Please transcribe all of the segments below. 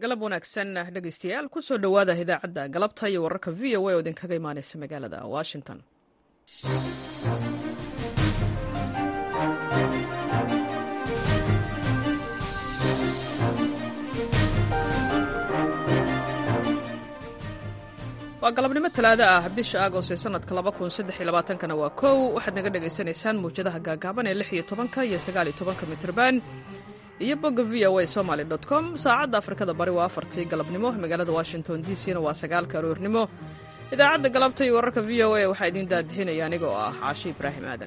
galab wanaagsan dhegaystayaal kusoo dhowaada idaacadda galabta iyo wararka v o a oo idinkaga imaanaysa magaalada washington waa galabnimo talaado ah bisha agost ee sanadka kana waa kow waxaad naga dhagaysanaysaan mawjadaha gaagaaban ee iyo tobanka iyo sagaaliyo tobanka mitrban iyo bogga v o a somaly com saacadda afrikada bari waa afartii galabnimo magaalada washington d c na waa sagaalka aroornimo idaacadda galabta iyo wararka v o a waxaa idiin daadixinaya aniga oo ah caashi ibraahim aadan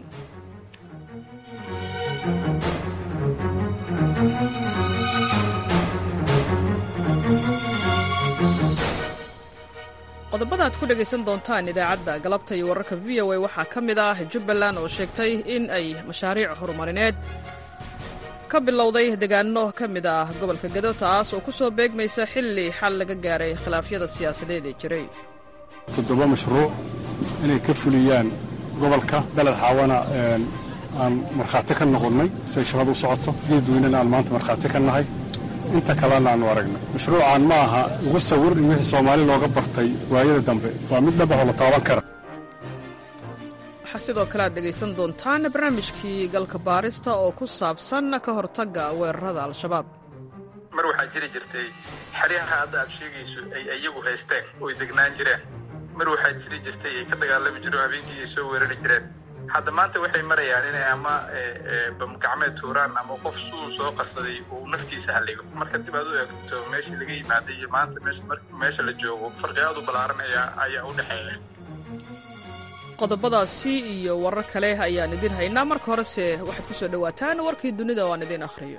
qodobada aad ku dhegaysan doontaan idaacadda galabta iyo wararka v o a waxaa ka mid ah jubbaland oo sheegtay in ay mashaariic horumarineed ka bilowday deegaano ka mid ah gobolka gado taas oo ku soo beegmaysa xilli xal laga gaaray khilaafyada siyaasadeed ee jiray toddoba mashruuc inay ka fuliyaan gobolka beled xaawana aan markhaati ka noqonnay siay shaqadu u socoto geedweynena aan maanta markhaati ka nahay inta kalena aanu aragnay mashruucaan ma aha ugu sawir in wixii soomaali looga bartay waayada dambe waa mid dhabaxoo la taaban kara waxaa sidoo kale aad dhegaysan doontaan barnaamijkii galka baarista oo ku saabsan ka hortagga weerarada al-shabaab mar waxaa jiri jirtay xeryaha hadda aad sheegayso ay iyagu haysteen oy degnaan jireen mar waxaa jiri jirtay ay ka dagaalami jireen habeenkii ay soo weerari jireen hadda maanta waxay marayaan inay ama bamgacmeed tuuraan ama qof suu soo qarsaday uu naftiisa halligo marka dib aad u eegto meeshii laga yimaaday iyo maanta meesha la joogo farqi aad u ballaaran ayaa u dhexeeya qodobadaasi iyo warar kale ayaan idin haynaa marka horese waxaad ku soo dhowaataan warkii dunida oo aan idiin akhriyo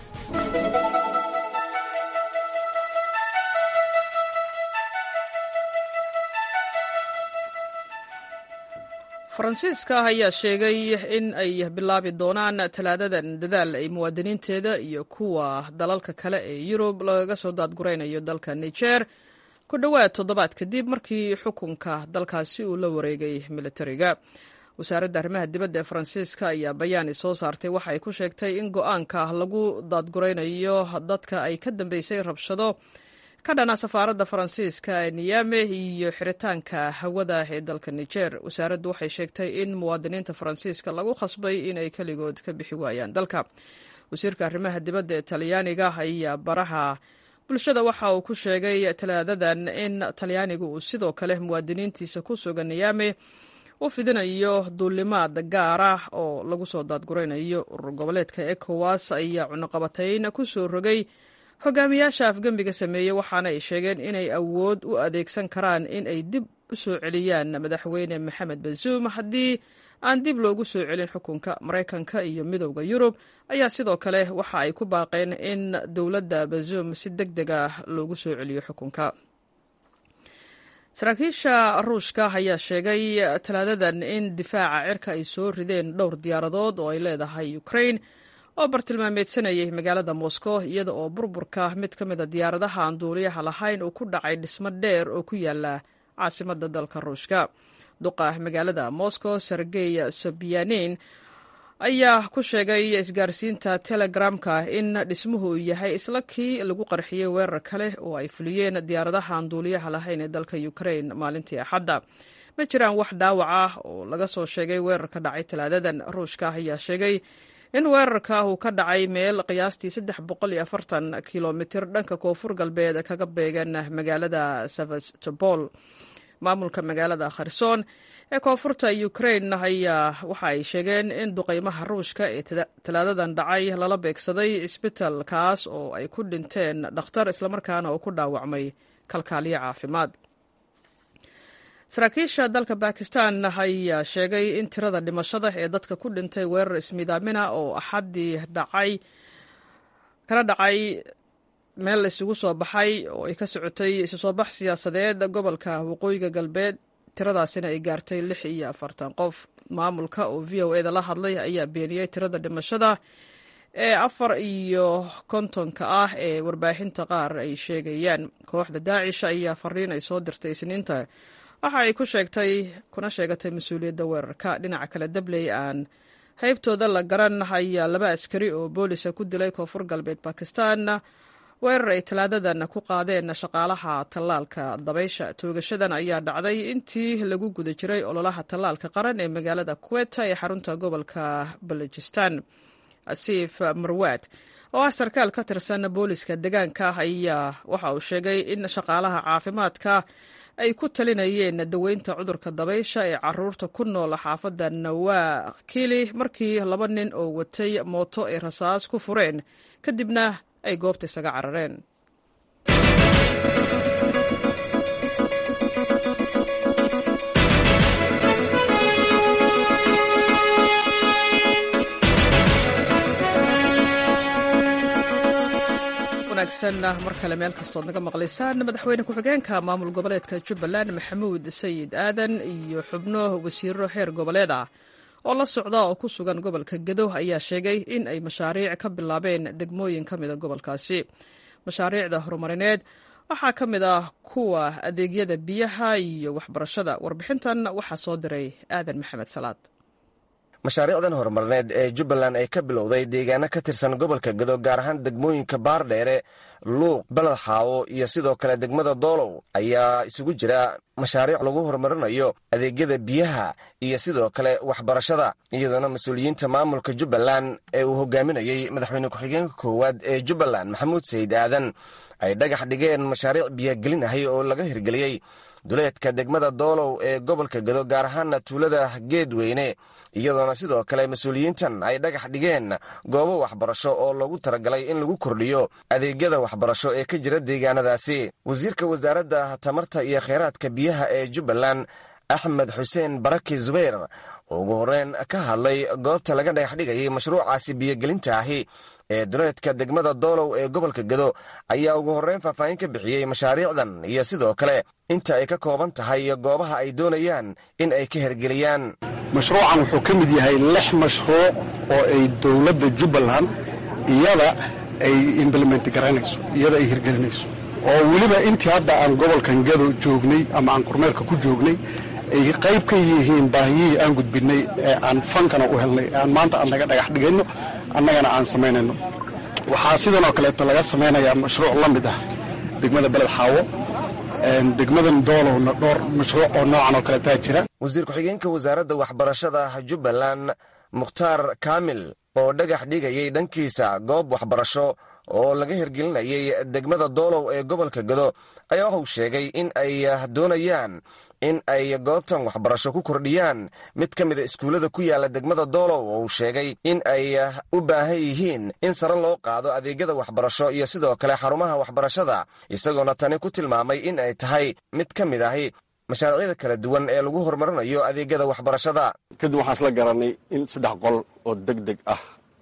faransiiska ayaa sheegay in ay bilaabi doonaan talaadadan dadaal ay muwaadiniinteeda iyo kuwa dalalka kale ee yurub lagaga soo daadguraynayo dalka niger ku dhowaad toddobaad kadib markii xukunka dalkaasi uu la wareegay militariga wasaaradda arrimaha dibadda ee faransiiska ayaa bayaani soo saartay waxa ay ku sheegtay in go-aanka lagu daadguraynayo dadka ay ka dambeysay rabshado ka dhana safaaradda faransiiska ee niyame iyo xiritaanka hawada ee dalka niger wasaaraddu waxay sheegtay in muwaadiniinta faransiiska lagu khasbay inay keligood ka bixi waayaan dalka wasiirka arrimaha dibadda ee talyaaniga ayaa baraha bulshada waxa uu ku sheegay talaadadan in talyaanigu uu sidoo kale muwaadiniintiisa ku sugan niyame u fidinayo duulimaad gaar ah oo lagu soo daadguraynayo urur goboleedka ecowas ayaa cunuqabatayn ku soo rogay hogaamiyaasha afgembiga sameeyey waxaana ay sheegeen inay awood u adeegsan karaan in ay dib u soo celiyaan madaxweyne maxamed bazuum haddii aan dib loogu soo celin xukunka maraykanka iyo midowda yurub ayaa sidoo kale waxa ay ku baaqeen in dowladda bazuum si deg deg ah loogu soo celiyo xukunka saraakiisha ruushka ayaa sheegay talaadadan in difaaca cirka ay soo rideen dhowr diyaaradood oo ay leedahay ukraine oo bartilmaameedsanayay magaalada moscow iyada oo burburka mid ka mida diyaaradaha aan duuliyaha lahayn uu ku dhacay dhismo dheer oo ku yaala caasimadda dalka ruushka duqa magaalada moscow sergey sobyanin ayaa ku sheegay isgaarsiinta telegramka in dhismuhu uu yahay isla kii lagu qarxiyey weerar kale oo ay fuliyeen diyaaradaha aan duuliyaha lahayn ee dalka ukraine maalintii axadda ma jiraan wax dhaawac ah oo laga soo sheegay weerarka dhacay talaadadan ruushka ayaa sheegay in weerarka uu ka dhacay meel qiyaastii saddex boqol iyo afartan kilomitir dhanka koonfur galbeed kaga beegan magaalada sevastopol maamulka magaalada kherson ee koonfurta ukraine ayaa waxa ay sheegeen in duqeymaha ruushka ee talaadadan dhacay lala beegsaday cisbital kaas oo ay ku dhinteen dhakhtar islamarkaana oo ku dhaawacmay kalkaaliyo caafimaad saraakiisha dalka bakistan ayaa sheegay in tirada dhimashada ee dadka ku dhintay weerar ismiidaamina oo axaddii dhacay kana dhacay meel isugu soo baxay oo ay ka socotay isu soo bax siyaasadeed gobolka waqooyiga galbeed tiradaasina ay gaartay lix iyo afartan qof maamulka oo v o eda la hadlay ayaa beeniyey tirada dhimashada ee afar iyo kontonka ah ee warbaahinta qaar ay sheegayaan kooxda daacish ayaa fariin ay soo dirtay isniinta waxa ay ku sheegtay kuna sheegatay mas-uuliyadda weerarka dhinaca kale dabley aan haybtooda la garan ayaa laba askari oo boolisa ku dilay koonfur galbeed bakistan weerar ay talaadadan ku qaadeen shaqaalaha tallaalka dabaysha toogashadan ayaa dhacday intii lagu guda jiray ololaha tallaalka qaran ee magaalada kuweta ee xarunta gobolka balojistan asiif marwaad oo ah sarkaal ka tirsan booliska deegaanka ayaa waxa uu sheegay in shaqaalaha caafimaadka ay ku talinayeen daweynta cudurka dabaysha ee caruurta ku nool xaafadda nawaa kili markii laba nin oo watay mooto ay rasaas ku fureen kadibna ay goobta isaga carareen mar kale meel kastood naga maqlaysaan madaxweyne ku-xigeenka maamul goboleedka jubbaland maxamuud sayid aadan iyo xubno wasiiro heer goboleed ah oo la socda oo ku sugan gobolka gedo ayaa sheegay in ay mashaariic ka bilaabeen degmooyin ka mida gobolkaasi mashaariicda horumarineed waxaa ka mid ah kuwa adeegyada biyaha iyo waxbarashada warbixintan waxaa soo diray aadan maxamed salaad mashaariicdan horumarineed ee jubbaland ay ka bilowday deegaano ka tirsan gobolka gedo gaar ahaan degmooyinka baardheere luuq baled xaawo iyo sidoo kale degmada doolow ayaa isugu jira mashaariic lagu horumarinayo adeegyada biyaha iyo sidoo kale waxbarashada iyadoona mas-uuliyiinta maamulka jubbaland ee uu hogaaminayey madaxweyne ku-xigeenka koowaad ee jubbaland maxamuud sayid aadan ay dhagax dhigeen mashaariic biyagelin ahay oo laga hirgeliyey duleedka degmada doolow ee gobolka gedo gaar ahaana tuulada geedweyne iyadoona sidoo kale mas-uuliyiintan ay dhagax dhigeen goobo waxbarasho oo loogu talagalay in lagu kordhiyo adeegyada waxbarasho ee ka jira deegaanadaasi wasiirka wasaaradda tamarta iyo kheyraadka biyaha ee jubbaland axmed xuseen baraki zubayr oo ugu horreyn ka hadlay goobta laga dhagax dhigayay mashruucaasi biyogelinta ahi ee duleedka degmada doolow ee gobolka gedo ayaa ugu horreyn faahfaahin ka bixiyey mashaariicdan iyo sidoo kale inta ay ka kooban tahay iyo goobaha ay doonayaan in ay ka hergeliyaan mashruucan wuxuu ka mid yahay lix mashruuc oo ay dowladda jubbaland iyada ay implement garaynayso iyada ay hirgelinayso oo weliba intii hadda aan gobolkan gedo joognay ama aan kormeerka ku joognay ay qayb ka yihiin baahiyihii aan gudbinay ee aan fankana u helnay aan maanta aan naga dhagax dhigayno annagana aan samaynayno waxaa sidan oo kaleeto laga samaynayaa mashruuc la mid ah degmada beled xaawo degmadan doolowna dhowr mashruuc oo noocan oo kaleetaa jira wasiir ku-xigeenka wasaaradda waxbarashada jubbaland mukhtaar kaamil oo dhagax dhigayay dhankiisa goob waxbarasho oo laga hirgelinayay degmada doolow ee gobolka gedo ayaa waxuu sheegay in ay doonayaan in ay goobtan waxbarasho ku kordhiyaan mid ka mida iskuullada ku yaala degmada doolow oo uu sheegay in ay u baahan yihiin in sare loo qaado adeegyada waxbarasho iyo sidoo kale xarumaha waxbarashada isagoona tani ku tilmaamay in ay tahay mid ka mid ahi mashaariicda kala duwan ee lagu horumarinayo adeegyada waxbarashada kadib waxaan isla garanay in saddex qol oo deg deg ah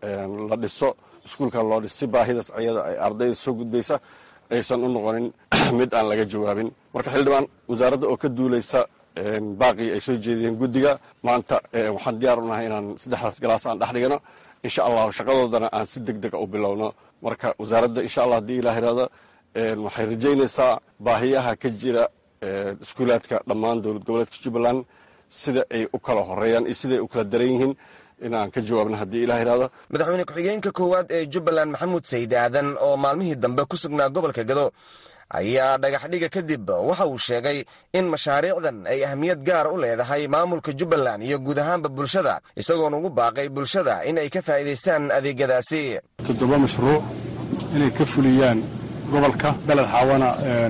la dhiso iskuulkan loo dhis si baahidaas ayada ay ardayda soo gudbaysa aysan u noqonin mid aan laga jawaabin marka xildhibaan wasaaradda oo ka duulaysa baaqii ay soo jeediyeen guddiga maanta waxaan diyaar u nahay inaan saddexdaas galaas aan dhex dhigano insha allahu shaqadoodana aan si deg dega u bilowno marka wasaaradda insha allah haddii ilah irahdo waxay rajaynaysaa baahiyaha ka jira iskuulaadka dhammaan dowlad goboleedka jubbaland sida ay u kala horeeyaan iyo siday u kala daran yihiin inaan ka jawaabno haddii ilah irahdo madaxweyne ku-xigeenka koowaad ee jubbaland maxamuud sayid aadan oo maalmihii dambe ku sugnaa gobolka gado ayaa dhagaxdhiga kadib waxa uu sheegay in mashaariicdan ay ahmiyad gaar u leedahay maamulka jubbaland iyo guud ahaanba bulshada isagoona ugu baaqay bulshada in ay ka faa'iidaystaan adeegyadaasi toddoba mashruuc inay ka fuliyaan gobolka beled xaawana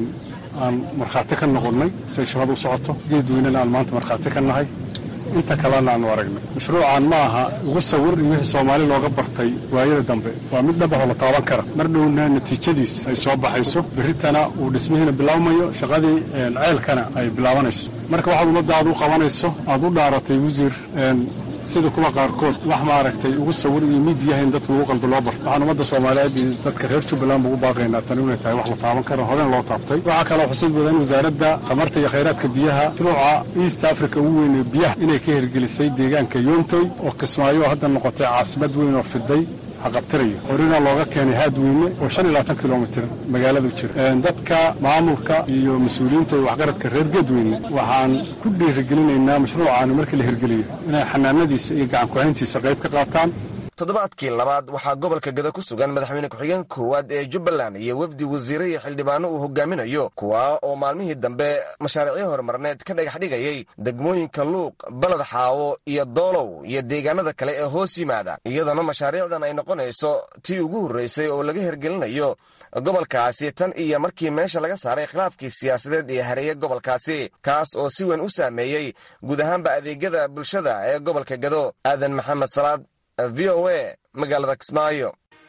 aan markhaati ka noqonnay siay shaqadu u socoto geedweynena aan maanta markhaati ka nahay inta kalena aanu aragnay mashruucan ma aha ugu sawir iyo wixii soomaali looga bartay waayada dambe waa mid dhabaxoo la taaban kara mar dhowna natiijadiis ay soo baxayso berritana uu dhismihiina bilaabmayo shaqadii ceelkana ay bilaabanayso marka waxaad ummadda aad u qabanayso aad u dhaaratay wasiir sida kuwa qaarkood wax maaragtay ugu sawir iyo miidiyaha in dadka ugu qaldo loo barto waxaan ummadda soomaaliyeed iyo dadka reer jubbaland ugu baaqaynaa tani inay tahay wax la taaban karo horena loo taabtay waxaa kaloo xusid mudan wasaaradda tamarta iyo khayraadka biyaha mashruuca east africa ugu weyn ee biyaha inay ka hirgelisay deegaanka yoontoy oo kismaayo hadda noqotay caasimad weyn oo fiday haqabtirayo horina looga keenay haadweyne oo shan iyo labaatan kilomitir magaaladu jira dadka maamulka iyo mas-uuliyiinta iyo waxgaradka reer geedweyne waxaan ku dhiirigelinaynaa mashruucaani markii la hirgeliyo inay xanaanadiisa iyo gacankuhayntiisa qayb ka qaataan toddobaadkii labaad waxaa gobolka gado ku sugan madaxweyne ku-xigeenka koowaad ee jubbaland iyo wafdi wasiire iyo xildhibaano uu hogaaminayo kuwa oo maalmihii dambe mashaariicyo horumarneed ka dhagax dhigayay degmooyinka luuq baled xaawo iyo doolow iyo deegaanada kale ee hoos yimaada iyadoona mashaariicdan ay noqonayso tii ugu horreysay oo laga hergelinayo gobolkaasi tan iyo markii meesha laga saaray khilaafkii siyaasadeed ee hareeye gobolkaasi kaas oo si weyn u saameeyey guud ahaanba adeegyada bulshada ee gobolka gado aadan maxamed salaad v o a magaalada kismaayo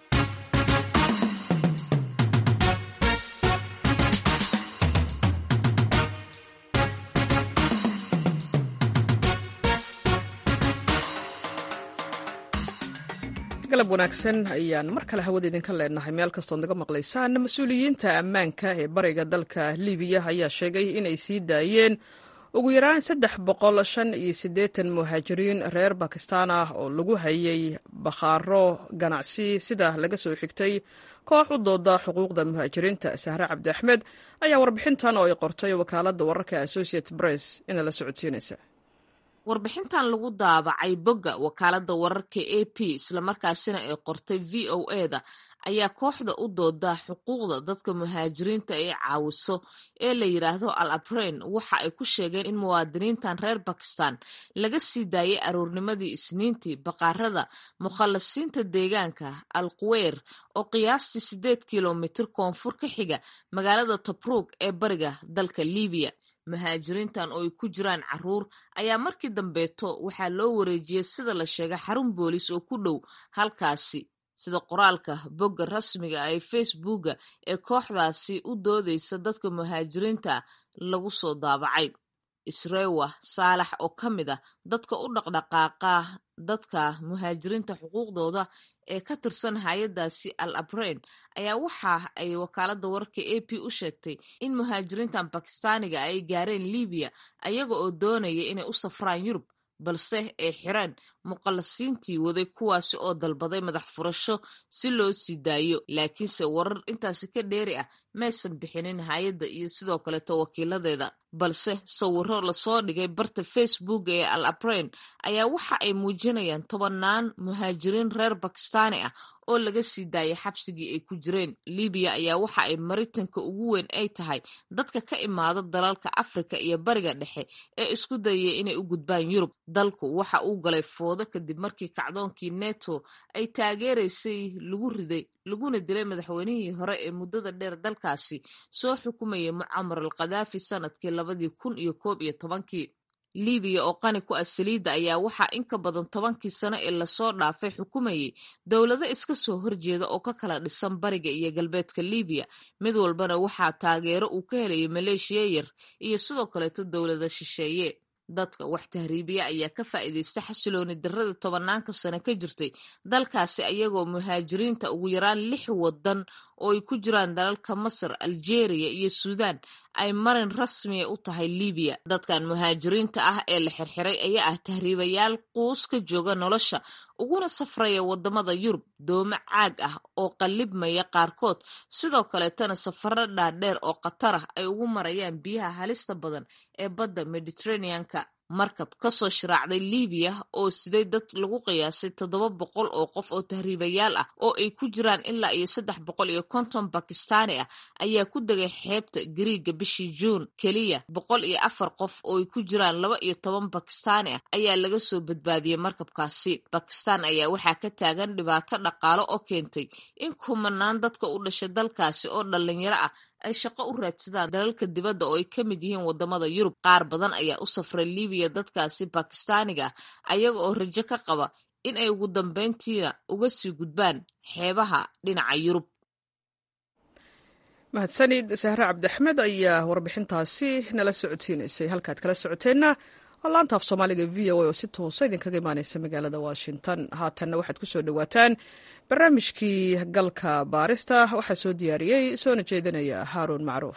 galab wanaagsan ayaan mar kale hawada idinka leenahay meel kastood naga maqlaysaan mas-uuliyiinta ammaanka ee bariga dalka libiya ayaa sheegay inay sii daayeen ugu yaraan saddex boqol shan iyo siddeetan muhaajiriin reer bakistaan ah oo lagu hayay bakhaaro ganacsi sida laga soo xigtay koox u dooda xuquuqda muhaajiriinta sahre cabdi axmed ayaa warbixintan oo ay qortay wakaaladda wararka associate press ina la socodsiinaysa warbixintan lagu daabacay bogga wakaaladda wararka a p islamarkaasina ay qortay v o e da ayaa kooxda u dooda xuquuqda dadka muhaajiriinta ay caawiso ee la yidhaahdo al abrain waxa ay ku sheegeen in muwaadiniintan reer bakistan laga sii daayay aroornimadii isniintii baqaarada mukhallasiinta deegaanka al quweyr oo qiyaastii siddeed kilomitir koonfur ka xiga magaalada tabruug ee bariga dalka libiya muhaajiriintan oo ay ku jiraan caruur ayaa markii dambeeto waxaa loo wareejiyey sida la sheegay xarun boolis oo ku dhow halkaasi sida qoraalka bogga rasmiga ah ee facebooka ee kooxdaasi u doodeysa dadka muhaajiriinta lagu soo daabacay isrewa saalax oo ka mid ah dadka u dhaqdhaqaaqa dadka muhaajiriinta xuquuqdooda ee ka tirsan hay-adaasi al abrain ayaa waxa ay wakaaladda wararka a p u sheegtay in muhaajiriintan bakistaaniga ay gaareen libiya ayaga oo doonaya inay u safraan yurub balse ay xireen muqallasiintii waday kuwaasi oo dalbaday madax furasho si loo sii daayo laakiinse warar intaasi ka dheeri ah maysan bixinin hay-adda iyo sidoo kaleeto wakiiladeeda balse sawiro lasoo dhigay barta facebook ee al abrain ayaa waxa ay muujinayaan tobannaan muhaajiriin reer bakistaani ah oo laga sii daayay xabsigii ay ku jireen libiya ayaa waxa ay maritanka ugu weyn ay tahay dadka ka imaado dalalka afrika iyo bariga dhexe ee isku dayaya inay u gudbaan yurub dalku waxa uu galay foodo kadib markii kacdoonkii neto ay taageeraysay lagu riday laguna dilay madaxweynihii hore ee muddada dheer dalkaasi soo xukumayay mucamar al khadaafi sanadkii labadii kun iyo koob iyo tobankii libiya oo qani ku ah saliidda ayaa waxaa in ka badan tobankii sano ee lasoo dhaafay xukumayay dowlado iska soo horjeeda oo ka kala dhisan bariga iyo galbeedka libiya mid walbana waxaa taageero uu ka helayay maleeshiya yar iyo sidoo kaleeto dowlada shisheeye dadka wax tahriibiya ayaa ka faa'iidaysta xasilooni darrada tobanaanka sano ka jirtay dalkaasi ayagoo muhaajiriinta ugu yaraan lix wadan oo ay ku jiraan dalalka masar aljeeriya iyo suudaan ay marin rasmiya u tahay libiya dadkan muhaajiriinta ah ee la xirxiray ayaa ah tahriibayaal quus ka jooga nolosha uguna safraya wadamada yurub doomo caag ah oo qallibmaya qaarkood sidoo kaleetana safaro dhaadheer oo khatar ah ay ugu marayaan biyaha halista badan ee badda mediterraneanka markab kasoo shiraacday libiya oo siday dad lagu qiyaasay toddoba boqol oo qof oo tahriibayaal ah oo ay ku jiraan ilaa iyo saddex boqol iyo konton bakistaani ah ayaa ku degay xeebta gariiga bishii juun keliya boqol iyo afar qof oo ay ku jiraan laba iyo toban bakistaani ah ayaa laga soo badbaadiyey markabkaasi bakistaan ayaa waxaa ka taagan dhibaato dhaqaalo oo keentay in kumanaan dadka u dhashay dalkaasi oo dhalinyaro ah ay shaqo u raadsadaan dalalka dibadda oo ay ka mid yihiin wadamada yurub qaar badan ayaa u safray libiya dadkaasi bakistaaniga ah ayaga oo rajo ka qaba in ay ugu dambeyntiina uga sii gudbaan xeebaha dhinaca yurub mahadsanid sahre cabdiaxmed ayaa warbixintaasi nala socodsiinaysay halkaad kala socoteenna waa laanta af soomaaliga v o a oo si toosa idinkaga imaaneysa magaalada washington haatanna waxaad ku soo dhowaataan barnaamijkii galka baarista waxaa soo diyaariyey soona jeedinaya haaruun macruuf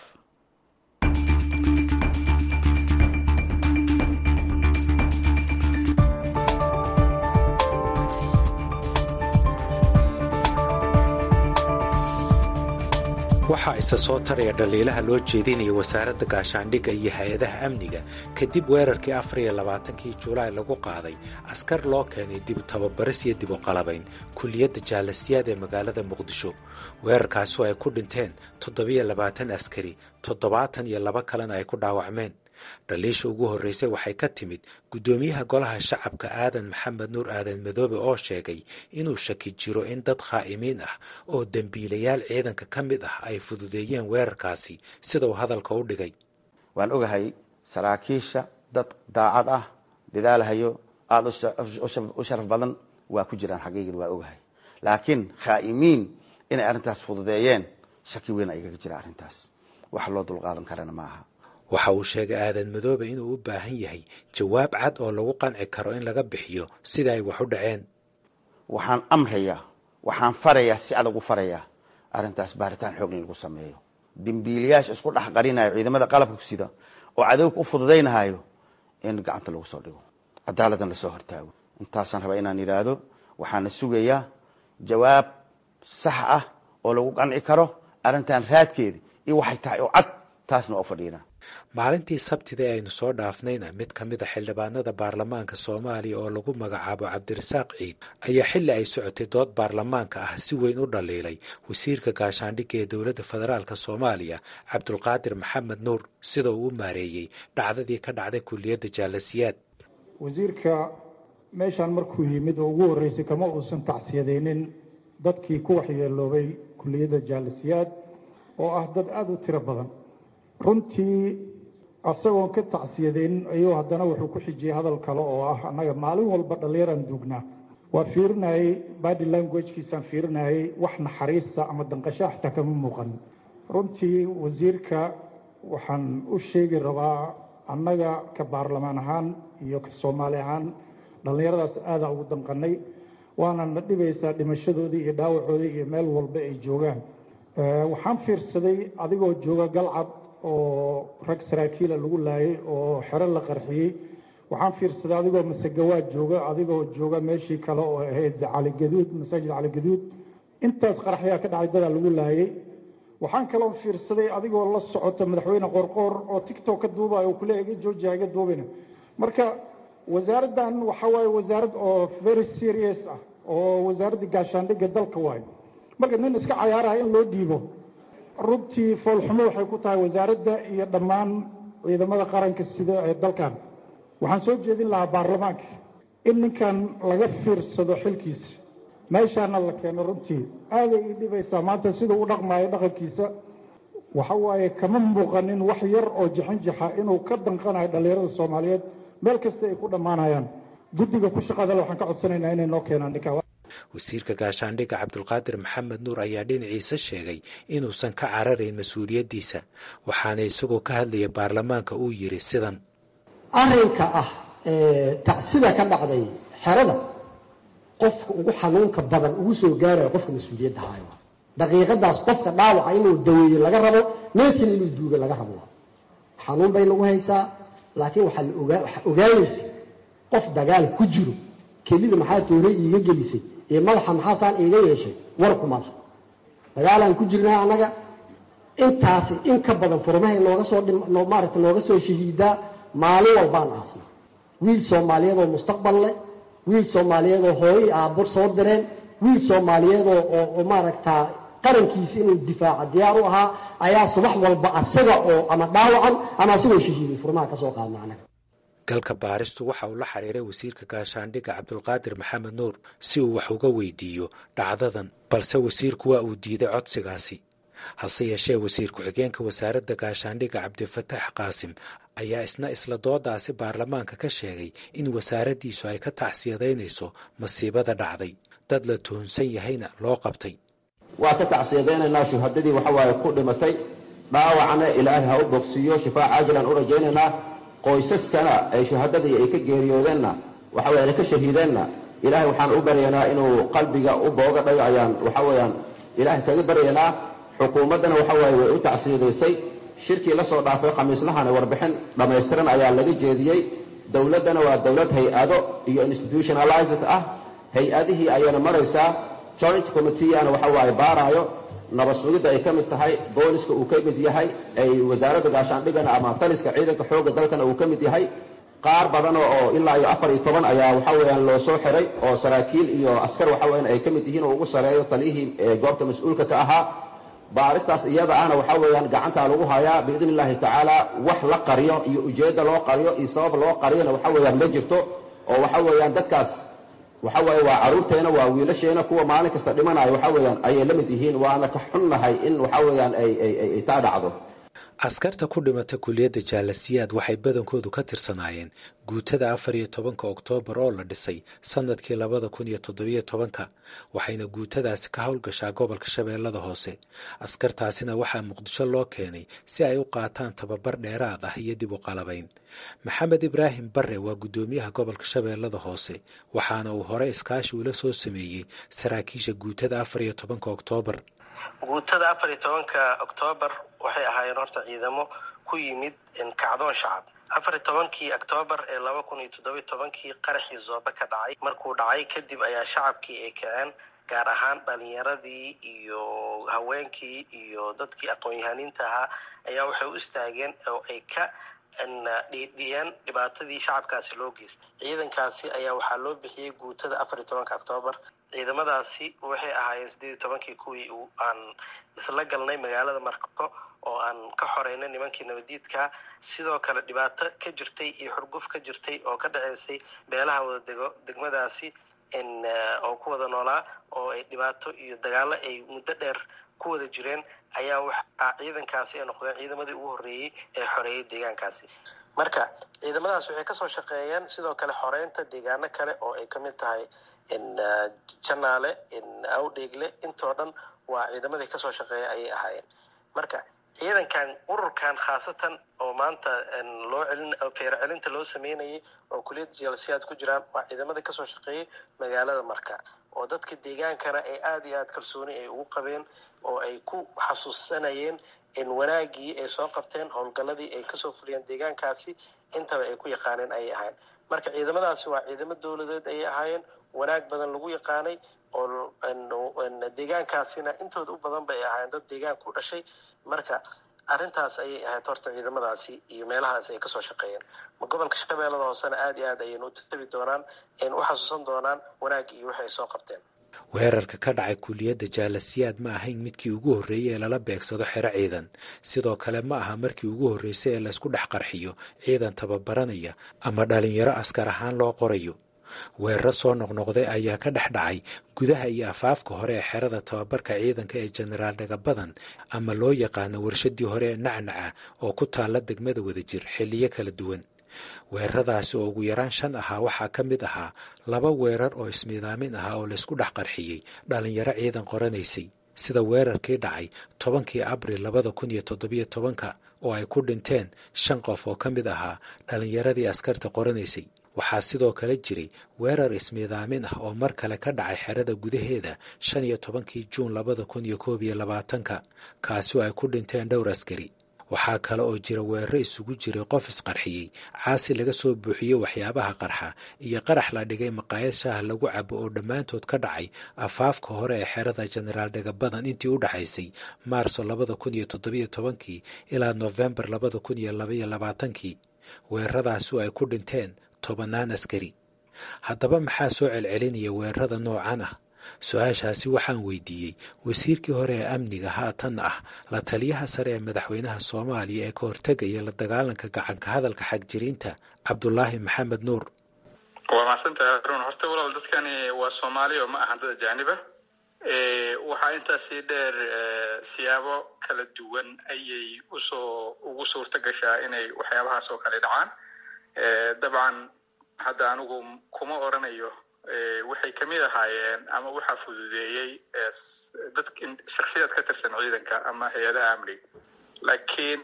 waxaa isa soo taraya dhaliilaha loo jeedinaya wasaaradda gaashaandhigga iyo hay-adaha amniga kadib weerarkii afar iyo labaatankii julaay lagu qaaday askar loo keenay dib tababaris iyo dib u qalabayn kulliyadda jaalasiyaad ee magaalada muqdisho weerarkaasi oo ay ku dhinteen toddobiyo labaatan askari toddobaatan iyo laba kalena ay ku dhaawacmeen dhaliisha ugu horreysay waxay ka timid guddoomiyaha golaha shacabka aadan maxamed nuur aadan madoobe oo sheegay inuu shaki jiro in dad khaa'imiin ah oo dembiilayaal ciidanka ka mid ah ay fududeeyeen weerarkaasi sida uu hadalka u dhigay waan ogahay saraakiisha dad daacad ah dadaalahayo aada u sharaf badan waa ku jiraan xaqiiqid waa ogahay laakiin khaa'imiin inay arrintaas fududeeyeen shaki weyn ayaga jira arrintaas wax loo dulqaadan karana ma aha waxa uu sheegay aadan madoobe inuu u baahan yahay jawaab cad oo lagu qanci karo in laga bixiyo sida ay wax u dhaceen waxaan amrayaa waxaan farayaa si adag u farayaa arrintaas baaritaan xoog in lagu sameeyo dembiilayaasha isku dhex qarinayo ciidamada qalabka sida oo cadowga u fududaynahayo in gacanta lagu soo dhigo cadaaladdan lasoo hortaago intaasaan rabaa inaan yidhaahdo waxaana sugayaa jawaab sax ah oo lagu qanci karo arrintan raadkeeda iyo waxay tahay oo cad taasna waa u fadhiinaa maalintii sabtida ee aynu soo dhaafnayna mid ka mid a xildhibaanada baarlamaanka soomaaliya oo lagu magacaabo cabdirasaaq ciid ayaa xilli ay socotay dood baarlamaanka ah si weyn u dhaliilay wasiirka gaashaandhigga ee dowladda federaalk soomaaliya cabdulqaadir maxamed nuur sida uu u maareeyey dhacdadii ka dhacday kulliyadda jaalasiyaad wasiirka meeshaan markuu yimid oo ugu horreysay kama uusan tacsiyadaynin dadkii ku waxyeeloobay kulliyadda jaalasiyaad oo ah dad aada u tiro badan runtii asagoon ka tacsiyadaynin ayuu haddana wuxuu ku xijiyey hadal kale oo ah annaga maalin walba dhallinyaraan duugnaa waa fiirinayey body languagekiisaan fiirinayey wax naxariista ama danqasho xataa kama muuqan runtii wasiirka waxaan u sheegi rabaa annaga ka baarlamaan ahaan iyo ka soomaali ahaan dhallinyaradaas aadaa ugu danqanay waana na dhibaysaa dhimashadoodii iyo dhaawacoodii iyo meel walba ay joogaan waxaan fiirsaday adigoo jooga galcad oo rag saraakiila lagu laayay oo xero la qarxiyey waxaan fiirsaday adigoo masegawaad jooga adigoo jooga meeshii kale oo ahayd caligaduud masaajid caligaduud intaas qaraxyaa ka dhacay dadaa lagu laayay waxaan kaloo fiirsaday adigoo la socota madaxweyne qorqoor oo tictok ka duubayo oo kuleeyahay iga joojiya iga duubina marka wasaaraddan waxa waaye wasaarad oo very serious ah oo wasaaradda gaashaandhigga dalka waayo marka nin iska cayaaraha in loo dhiibo runtii foolxumo waxay ku tahay wasaaradda iyo dhammaan ciidamada qaranka sida ee dalkan waxaan soo jeedin lahaa baarlamaanka in ninkan laga fiirsado xilkiisa meeshaana la keeno runtii aaday ii dhibaysaa maanta sida u dhaqmaayo dhaqankiisa waxa waaye kama muuqanin wax yar oo jixinjixa inuu ka danqanayo dhallinyarada soomaaliyeed meel kasta ay ku dhammaanayaan guddiga ku shaqadale waxaan ka codsanaynaa inay noo keenaan ninka wasiirka gaashaandhigga cabdulqaadir maxamed nuur ayaa dhinaciisa sheegay inuusan ka cararayn mas-uuliyaddiisa waxaana isagoo ka hadlaya baarlamaanka uu yidhi sidan arrinka ah tacsida ka dhacday xerada qofka ugu xanuunka badan ugu soo gaarayo qofka mas-uuliyadda haayo daqiiqadaas qofka dhaawaca inuu daweeye laga rabo meedkan inuu duuga laga rabo xanuun bay nagu haysaa laakiin waxaa ogaanaysa qof dagaal ku jiro kelida maxaa toore iiga gelisay iyo madaxa maxaasaan iiga yeeshay war kuma lah dagaalaan ku jirnaa annaga intaasi in ka badan furmahay nooga soo maaragta nooga soo shahiidaa maalin walbaan aasna wiil soomaaliyeed oo mustaqbal leh wiil soomaaliyeed oo hooyo i aabbo soo direen wiil soomaaliyeed oo maaragtaa qarankiisa inuu difaaca diyaar u ahaa ayaa subax walba asaga oo ama dhaawacan ama asagoo shahiiday furmaha ka soo qaadna annaga galka baaristu waxa uu la xiriiray wasiirka gaashaandhigga cabdulqaadir maxamed nuur si uu wax uga weydiiyo dhacdadan balse wasiirku waa uu diiday codsigaasi hase yeeshee wasiir ku-xigeenka wasaaradda gaashaandhigga cabdifatax qaasim ayaa isna isla doodaasi baarlamaanka ka sheegay in wasaaraddiisu ay ka tacsiyadaynayso masiibada dhacday dad la tuhunsan yahayna loo qabtay waa ka tacsiyadaynaynaa shuhadadii waxa waaye ku dhimatay dhaawacna ilaahay ha u bogsiiyo shifaa caajilan u rajaynaynaa qoysaskana ay shuhadadii ay ka geeriyoodeenna waxa weye ka shahiideenna ilaahay waxaan u baryaynaa inuu qalbiga u booga dhayo ayaan waxa weeyaan ilaahay kaga baryaynaa xukuumaddana waxa waaye way u tacsiyadaysay shirkii la soo dhaafay khamiislahana warbixin dhammaystiran ayaa laga jeediyey dowladdana waa dowlad hay-ado iyo institutionalized ah hay-adihii ayayna maraysaa joint committeeana waxa waaye baaraayo nabad sugidda ay ka mid tahay booliska uu ka mid yahay ay wasaaradda gaashaandhigana ama taliska ciidanka xoogga dalkana uu ka mid yahay qaar badan oo ilaa iyo afar iyo toban ayaa waxa weeyaan loo soo xiray oo saraakiil iyo askar waxa weeyaan ay ka mid yihiin oo ugu sareeyo taliyihii goobta mas-uulka ka ahaa baaristaas iyada ahna waxa weeyaan gacantaa lagu hayaa biidni illaahi tacaala wax la qariyo iyo ujeedda loo qariyo iyo sabab loo qariyona waxa weeyaan ma jirto oo waxa weeyaan dadkaas waxa weeye waa carruurteena waa wiilasheena kuwa maalin kasta dhimanayo waxa weeyaan ayay la mid yihiin waana ka xunnahay in waxa weeyaan ay ay ay taa dhacdo askarta ku dhimata kuliyadda jaalasiyaad waxay badankoodu ka tirsanaayeen guutada afar iyo tobanka oktoobar oo la dhisay sannadkii labada kun iyo toddobiyo tobanka waxayna guutadaasi ka howlgashaa gobolka shabeellada hoose askartaasina waxaa muqdisho loo keenay si ay u qaataan tababar dheeraad ah iyo dib u qalabayn maxamed ibraahim barre waa guddoomiyaha gobolka shabeellada hoose waxaana uu hore iskaashi ula soo sameeyey saraakiisha guutada afar iyo tobanka oktoobar guutada afar iyo tobanka oktoobar waxay ahaayeen horta ciidamo ku yimid kacdoon shacab afar iyo tobankii oktoobar ee laba kun iyo toddobiyo tobankii qaraxii zoobe ka dhacay markuu dhacay kadib ayaa shacabkii ay kaceen gaar ahaan dhalinyaradii iyo haweenkii iyo dadkii aqoon-yahaniinta ahaa ayaa waxay u istaageen oo ay ka dhiidhiyeen dhibaatadii shacabkaasi loo geystay ciidankaasi ayaa waxaa loo bixiyey guutada afar iyo tobanka oktoobar ciidamadaasi waxay ahaayeen sideed iyo tobankii kuwii aan isla galnay magaalada marko oo aan ka xoreynay nimankii nabadiidka sidoo kale dhibaato ka jirtay iyo xurguf ka jirtay oo ka dhaceysay beelaha wada dego degmadaasi oo ku wada noolaa oo ay dhibaato iyo dagaalo ay muddo dheer ku wada jireen ayaa waxaa ciidankaasi ay noqdeen ciidamadii ugu horreeyey ee xoreeyay deegaankaasi marka ciidamadaas waxay kasoo shaqeeyeen sidoo kale xoreynta deegaano kale oo ay kamid tahay janaale awdheegle intoo dhan waa ciidamadii kasoo shaqeeya ayay ahaayeen marka ciidankan ururkan khaasatan oo maanta loo celin feero celinta loo sameynayay oo kuliyadda jalsiyaad ku jiraan waa ciidamadii kasoo shaqeeyay magaalada marka oo dadka deegaankana ay aada iyo aada kalsooni ay ugu qabeen oo ay ku xasuusanayeen in wanaagii ay soo qabteen howlgalladii ay kasoo fuliyeen deegaankaasi intaba ay ku yaqaaneen ayay ahaayeen marka ciidamadaasi waa ciidamo dowladeed ayay ahaayeen wanaag badan lagu yaqaanay oo deegaankaasina intooda u badan bay ahaayeen dad deegaanka u dhashay marka arrintaas ayay ahayd horta ciidamadaasi iyo meelahaas ay kasoo shaqeeyeen gobolka shabeellada hoosena aada iyo aad ayaynu u tabi doonaan aynu u xasuusan doonaan wanaag iyo waxay soo qabteen weerarka ka dhacay kuliyadda jaalasiyaad ma ahayn midkii ugu horreeyey ee lala beegsado xero ciidan sidoo kale ma aha markii ugu horreysay ee laysku dhex qarxiyo ciidan tababaranaya ama dhalinyaro askar ahaan loo qorayo weeraro soo noqnoqday ayaa ka dhex dhacay gudaha iyo afaafka hore ee xerada tababarka ciidanka ee jenaraal dhagabadan ama loo yaqaano warshadii hore ee nacnaca oo ku taalla degmada wadajir xilliyo kala duwan weeraradaasi oo ugu yaraan shan ahaa waxaa ka mid ahaa laba weerar oo ismiidaamin ahaa oo laysku dhex qarxiyey dhalinyaro ciidan qoranaysay sida weerarkii dhacay tobankii abril labada kun iyo toddobiyo tobanka oo ay ku dhinteen shan qof oo ka mid ahaa dhalinyaradii askarta qoranaysay waxaa sidoo kale jiray weerar ismiidaamin ah oo mar kale ka dhacay xerada gudaheeda shan iyo tobankii juun labada kun iyo koob iyo labaatanka kaasi oo ay ku dhinteen dhowr askari waxaa kale oo jira weeraro isugu jiray qof isqarxiyey caasi laga soo buuxiyey waxyaabaha qarxa iyo qarax la dhigay maqaayad shaaha lagu cabo oo dhammaantood ka dhacay afaafka hore ee xerada jenaraal dhagabadan intii u dhaxaysay maarso labada kun iyo toddobiyo tobankii ilaa noofembar labada kun iyo labaiyo labaatankii weeraradaasi oo ay ku dhinteen tobannaan askari haddaba maxaa soo celcelinaya weerarada noocan ah su-aashaasi waxaan weydiiyey wasiirkii hore ee amniga haatanna ah la taliyaha sare ee madaxweynaha soomaaliya ee ka hortegaya la dagaalanka gacanka hadalka xagjiriinta cabdulaahi maxamed nuur waa mahadsantahay arun horta walaal dadkani waa soomaali oo ma ahan dad ajaaniba waxaa intaasi dheer siyaabo kala duwan ayay usoo ugu suurta gashaa inay waxyaabahaas oo kale dhacaan dabcan hadda anigu kuma oranayo waxay kamid ahaayeen ama waxaa fududeeyey dad shaksiyaad ka tirsan ciidanka ama hay-adaha amniga laakiin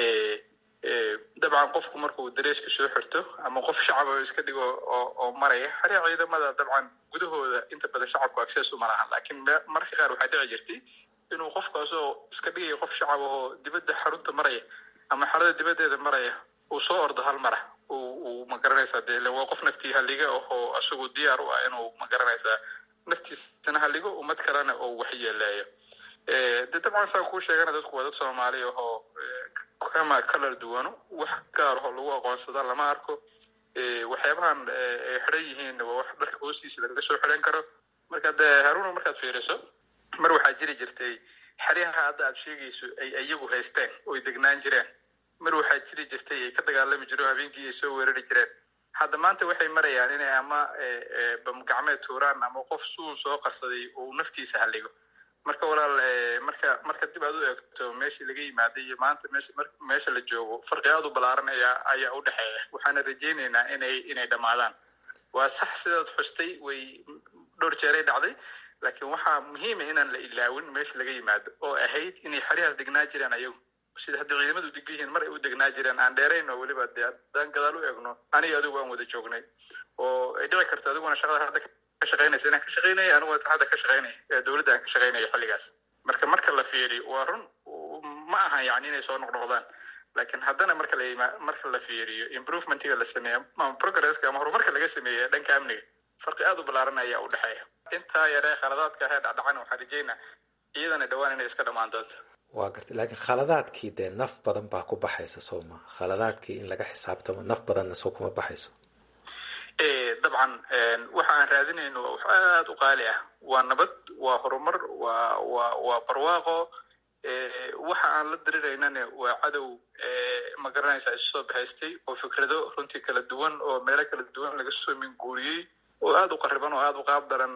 dabcan qofku markuu dareeska soo xirto ama qof shacaba iska dhigo oo maraya xaria ciidamada dabcan gudahooda inta badan shacabku access uma lahan laakiin mararka qaar waxaa dhici jirtay inuu qofkaasoo iska dhigaya qof shacab ahoo dibadda xarunta maraya ama xarada dibaddeeda maraya uu soo ordo hal mara uu magaranaysaa de waa qof naftii halliga ahoo isagu diyaar u ah inuu magaranaysaa naftiisana halligo ummad kalena oo waxyeeleeyo de dabcan saa kuu sheegana dadku waa dad soomaali ahoo kama kalar duwano wax gaar ahoo lagu aqoonsada lama arko waxyaabahan ay xidhan yihiin waa wax dharka hoostiisa laga soo xidhan karo marka de haruna markaad fiiriso mar waxaa jiri jirtay xeryaha hadda aad sheegayso ay iyagu haysteen oy degnaan jireen mar waxaa jiri jirtay ay ka dagaalami jireen habeenkii ay soo weerari jireen hadda maanta waxay marayaan inay ama bamgacmeed tuuraan ama qof suun soo qarsaday uu naftiisa halligo marka walaal marka marka dib aad u eegto meeshii laga yimaaday iyo maanta meesha meesha la joogo farqi aad u ballaaran ayaa ayaa u dhexeeya waxaana rajaynaynaa inay inay dhammaadaan waa sax sidaad xustay way dhowr jeeray dhacday laakiin waxaa muhiima inaan la ilaawin meesha laga yimaado oo ahayd inay xeryahaas degnaa jireen ayagu sida hadda ciidamadu degan yihiin mar ay u degnaa jireen aan dheerayn oo weliba dee haddaan gadaal u eegno aniga adigu aan wada joognay oo ay dhici karto adiguna shaqada hadda ka shaqaynaysa inaan ka shaqaynaya aniguna hadda ka shaqaynaya ee dowladda aan ka shaqaynaya xilligaas marka marka la fiiriyo waa run ma ahan yani inay soo noqnoqdaan laakiin haddana marka la yima marka la fiiriyo improvementiga la sameeya ama progresska ama horumarka laga sameeya dhanka amniga farqi aad u ballaaran ayaa u dhexeeya intaa yaree khaladaadka ahee dhacdhacan waxaan rajaynaa iyadana dhowaan inay iska dhammaan doonto waa gartay laakiin khaladaadkii dee naf badan baa ku baxaysa soo ma khaladaadkii in laga xisaabtamo naf badanna soo kuma baxayso dabcan waxa aan raadinayno waa wax aada u qaali ah waa nabad waa horumar waa waa waa barwaaqo waxa aan la diriraynana waa cadow ma garanaysaa isu soo bahaystay oo fikrado runtii kala duwan oo meelo kala duwan laga soo minguuriyey oo aada u qariban oo aada u qaab daran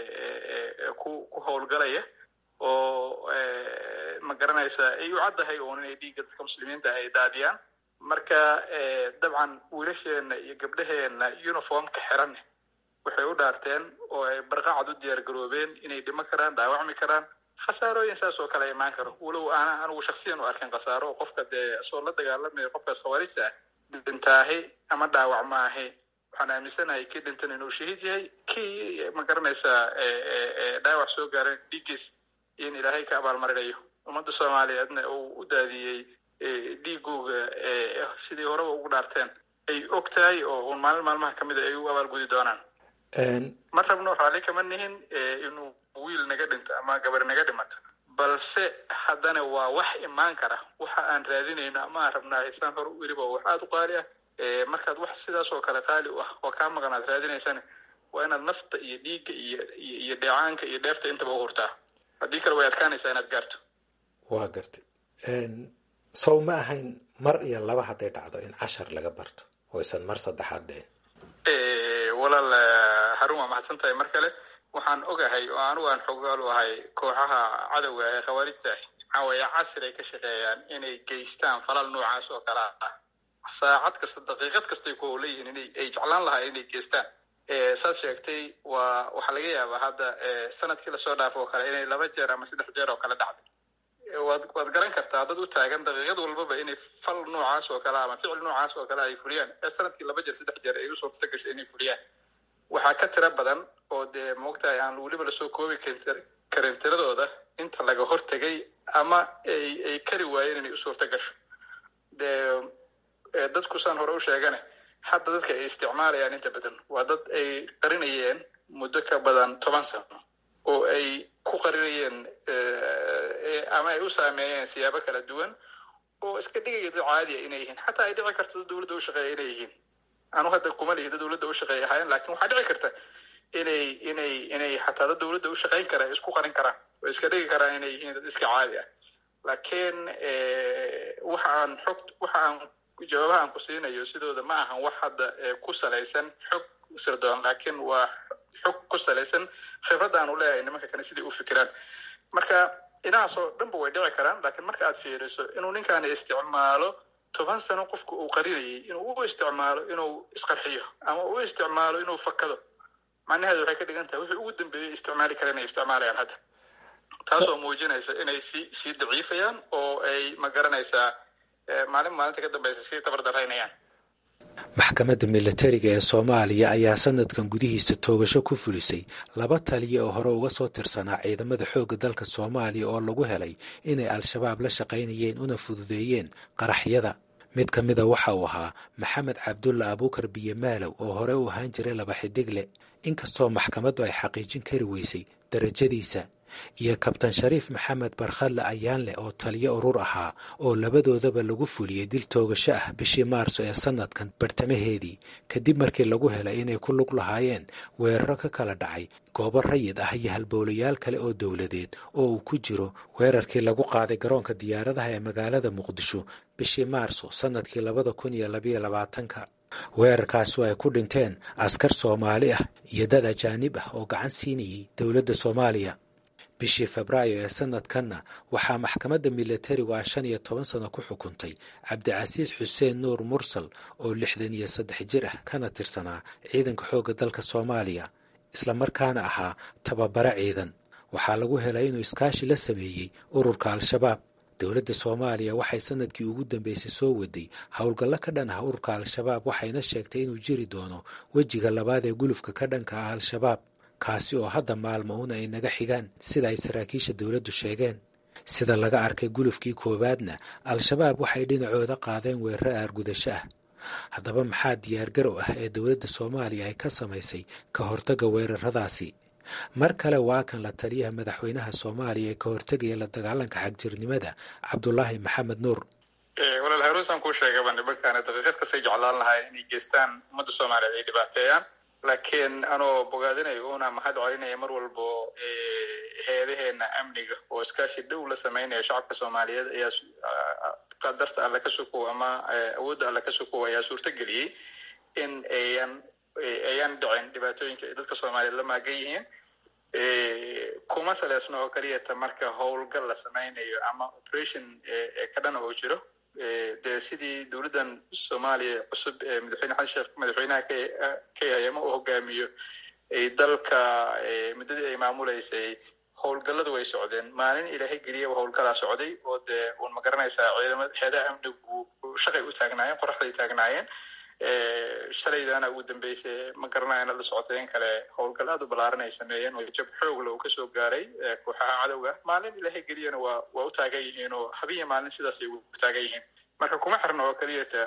ku ku howlgalaya oo ma garanaysaa ay u caddahay uun inay dhiigga dadka muslimiinta ay daadiyaan marka dabcan wiilasheena iyo gabdhaheena uniformka xiran waxay u dhaarteen oo ay barqacad u diyaar garoobeen inay dhimo karaan dhaawacmi karaan khasaarooyin saas oo kale imaan karo walow aana anigu shaksiyan u arkin khasaaro oo qofka dee soo la dagaalamaya qofkaas khawaarijta ah dhintaahi ama dhaawac maahi waxaan aaminsanahay kii dhintan inuu shahiid yahay kii ma garanaysaa dhaawac soo gaaran dhiiggiis in ilaahay ka abaalmarinayo ummadda soomaaliyeedna uu u daadiyey dhiigooga sidii horeba ugu dhaarteen ay og tahay oo un maalin maalmaha ka mida ay u abaalgudi doonaan ma rabno raalli kama nihin inuu wiil naga dhinto ama gabar naga dhimato balse haddana waa wax imaan kara waxa aan raadinayno ama aan rabnaa isaan hore weliba wax aada u qaali ah markaad wax sidaas oo kale qaali u ah oo kaa maqan aad raadinaysana waa inaad nafta iyo dhiigga iyo iyo dheecaanka iyo dheefta intaba u hurtaa haddii kale way adkaanaysaa inaad gaarto waa gartay sow ma ahayn mar iyo laba hadday dhacdo in cashar laga barto oo isan mar saddexaad dhicin walaal harun waa maxadsan tahay mar kale waxaan ogahay oo anigu aan xogaal u ahay kooxaha cadowga ee khawaarijta waxaa weeye casir ay ka shaqeeyaan inay geystaan falal noocaas oo kale ah saacad kasta daqiiqad kastay ku howleyihiin inay ay jeclaan lahaa inay geystaan saad sheegtay waa waxaa laga yaabaa hadda sanadkii lasoo dhaafo oo kale inay laba jeer ama saddex jeer oo kale dhacday waad waad garan kartaa dad u taagan daqiiqad walbaba inay fal noocaas oo kale ama ficil noocaas oo kale ay fuliyaan ee sanadkii laba jeer saddex jeer ay u suurta gashay inay fuliyaan waxaa ka tiro badan oo dee moogtahay aan weliba lasoo koobi karin tiradooda inta laga hortegay ama ay ay kari waayeen inay u suurta gasho dee dadku saan hore u sheegane hadda dadka ay isticmaalayaan inta badan waa dad ay qarinayeen muddo ka badan toban sano oo ay ku qarinayeen ama ay u saameeyeen siyaabo kala duwan oo iska dhigaya dad caadiya inay yihiin xataa ay dhici karto dad dowladda u shaqeeya inay yihiin anu hadda kuma lihi dad dowladda u shaqeeya ahaayeen lakin waxaa dhici karta inay inay inay xataa dad dowladda u shaqeyn kara ay isku qarin karaan oo iska dhigi karaan inay yihiin dad iska caadi ah laakiin waxa aan xog waxa aan jawaabaha aan ku siinayo sidooda ma ahan wax hadda ku salaysan xog sirdoon laakiin waa xog ku salaysan khibrad aan u leeyahay nimanka kale siday u fikiraan marka inahaasoo dhanba way dhici karaan laakiin marka aad fiiriso inuu ninkaani isticmaalo toban sano qofku uu qarinayay inuu u isticmaalo inuu isqarxiyo ama u isticmaalo inuu fakado macnaheedu waxay ka dhigan tahay wixii ugu dambeeyay isticmaali kara inay isticmaalayaan hadda taasoo muujinaysa inay sii sii daciifayaan oo ay ma garanaysaa maalin maalinta ka dambeysa sii tabardaraynayaan maxkamadda militariga ee soomaaliya ayaa sanadkan gudihiisa toogasho ku fulisay laba taliya oo hore uga soo tirsanaa ciidamada xoogga dalka soomaaliya oo lagu helay inay al-shabaab la shaqaynayeen una fududeeyeen qaraxyada mid ka mida waxa uu ahaa maxamed cabdulla abuukar biyomaalow oo hore u ahaan jiray laba xidigle inkastoo maxkamaddu ay xaqiijin kari weysay darajadiisa iyo kabtan shariif maxamed barkhadle ayaanleh oo taliyo urur ahaa oo labadoodaba lagu fuliyey dil toogasho ah bishii maarso ee sanadkan bartamaheedii kadib markii lagu helay inay ku lug lahaayeen weeraro ka kala dhacay goobo rayid ah iyo halbowlayaal kale oo dowladeed oo uu ku jiro weerarkii lagu qaaday garoonka diyaaradaha ee magaalada muqdisho bishii maarso sanadkii labada kun iyo labayo labaatanka weerarkaasi ay ku dhinteen askar soomaali ah iyo dad ajaanib ah oo gacan siinayay dowladda soomaaliya bishii febraayo ee sanadkanna waxaa maxkamadda milatarigu ah shan iyo toban sano ku xukuntay cabdicasiis xuseen nuur mursal oo lixdan iyo saddex jir ah kana tirsanaa ciidanka xoogga dalka soomaaliya islamarkaana ahaa tababare ciidan waxaa lagu helay inuu iskaashi la sameeyey ururka al-shabaab dowladda soomaaliya waxay sanadkii ugu dambeysay soo waday howlgallo ka dhan ah ururka al-shabaab waxayna sheegtay inuu jiri doono wejiga labaad ee gulufka ka dhanka ah al-shabaab kaasi oo hadda maalmo un ay naga xigaan sida ay saraakiisha dowladdu sheegeen sida laga arkay gulufkii koowaadna al-shabaab waxay dhinacooda qaadeen weeraro aargudasho ah haddaba maxaa diyaargarow ah ee dowladda soomaaliya ay ka samaysay ka hortagga weeraradaasi mar kale waa kan la taliyaha madaxweynaha soomaaliya ee ka hortegaya la dagaalanka xagjirnimada cabdulaahi maxamed nuur walaal haruusaan kuu sheegaba nimankaana daqiiqad kastay jeclaan lahayn inay geystaan ummadda soomaaliyeed ay dhibaateeyaan laakiin anoo bogaadinayo una mahad celinaya mar walbo hay-adaheena amniga oo iskaashi dhow la sameynaya shacabka soomaaliyeed ayaa qadarta alle ka sukow ama awoodda alle ka sukow ayaa suurto geliyey in ayan ayaan dhicin dhibaatooyinka ay dadka soomaaliyeed la maagan yihiin kuma saleysno oo keliyata marka howlgal la sameynayo ama operation ka dhana oo jiro dee sidii dowladdan soomaaliya cusub ee madaxweyne xasan sheekh madaxweynaha k ayama u hogaamiyo ay dalka muddadii ay maamuleysay howlgalladu way socdeen maalin ilaahay geliyaba howlgalaa socday oo dee uun ma garanaysaa ciidamada heedaha amnigu shaqay u taagnaayeen qoraxday taagnaayeen shalaydana ugu dambeysay ma garanayo inad la socoteen kale howlgal aad u ballaaran ay sameeyeen oo jab xoogla uu kasoo gaaray kooxaha cadowga maalin ilaahay geliyana waa waa u taagan yihiin oo habiya maalin sidaas ay u taagan yihiin marka kuma xirna oo keliyata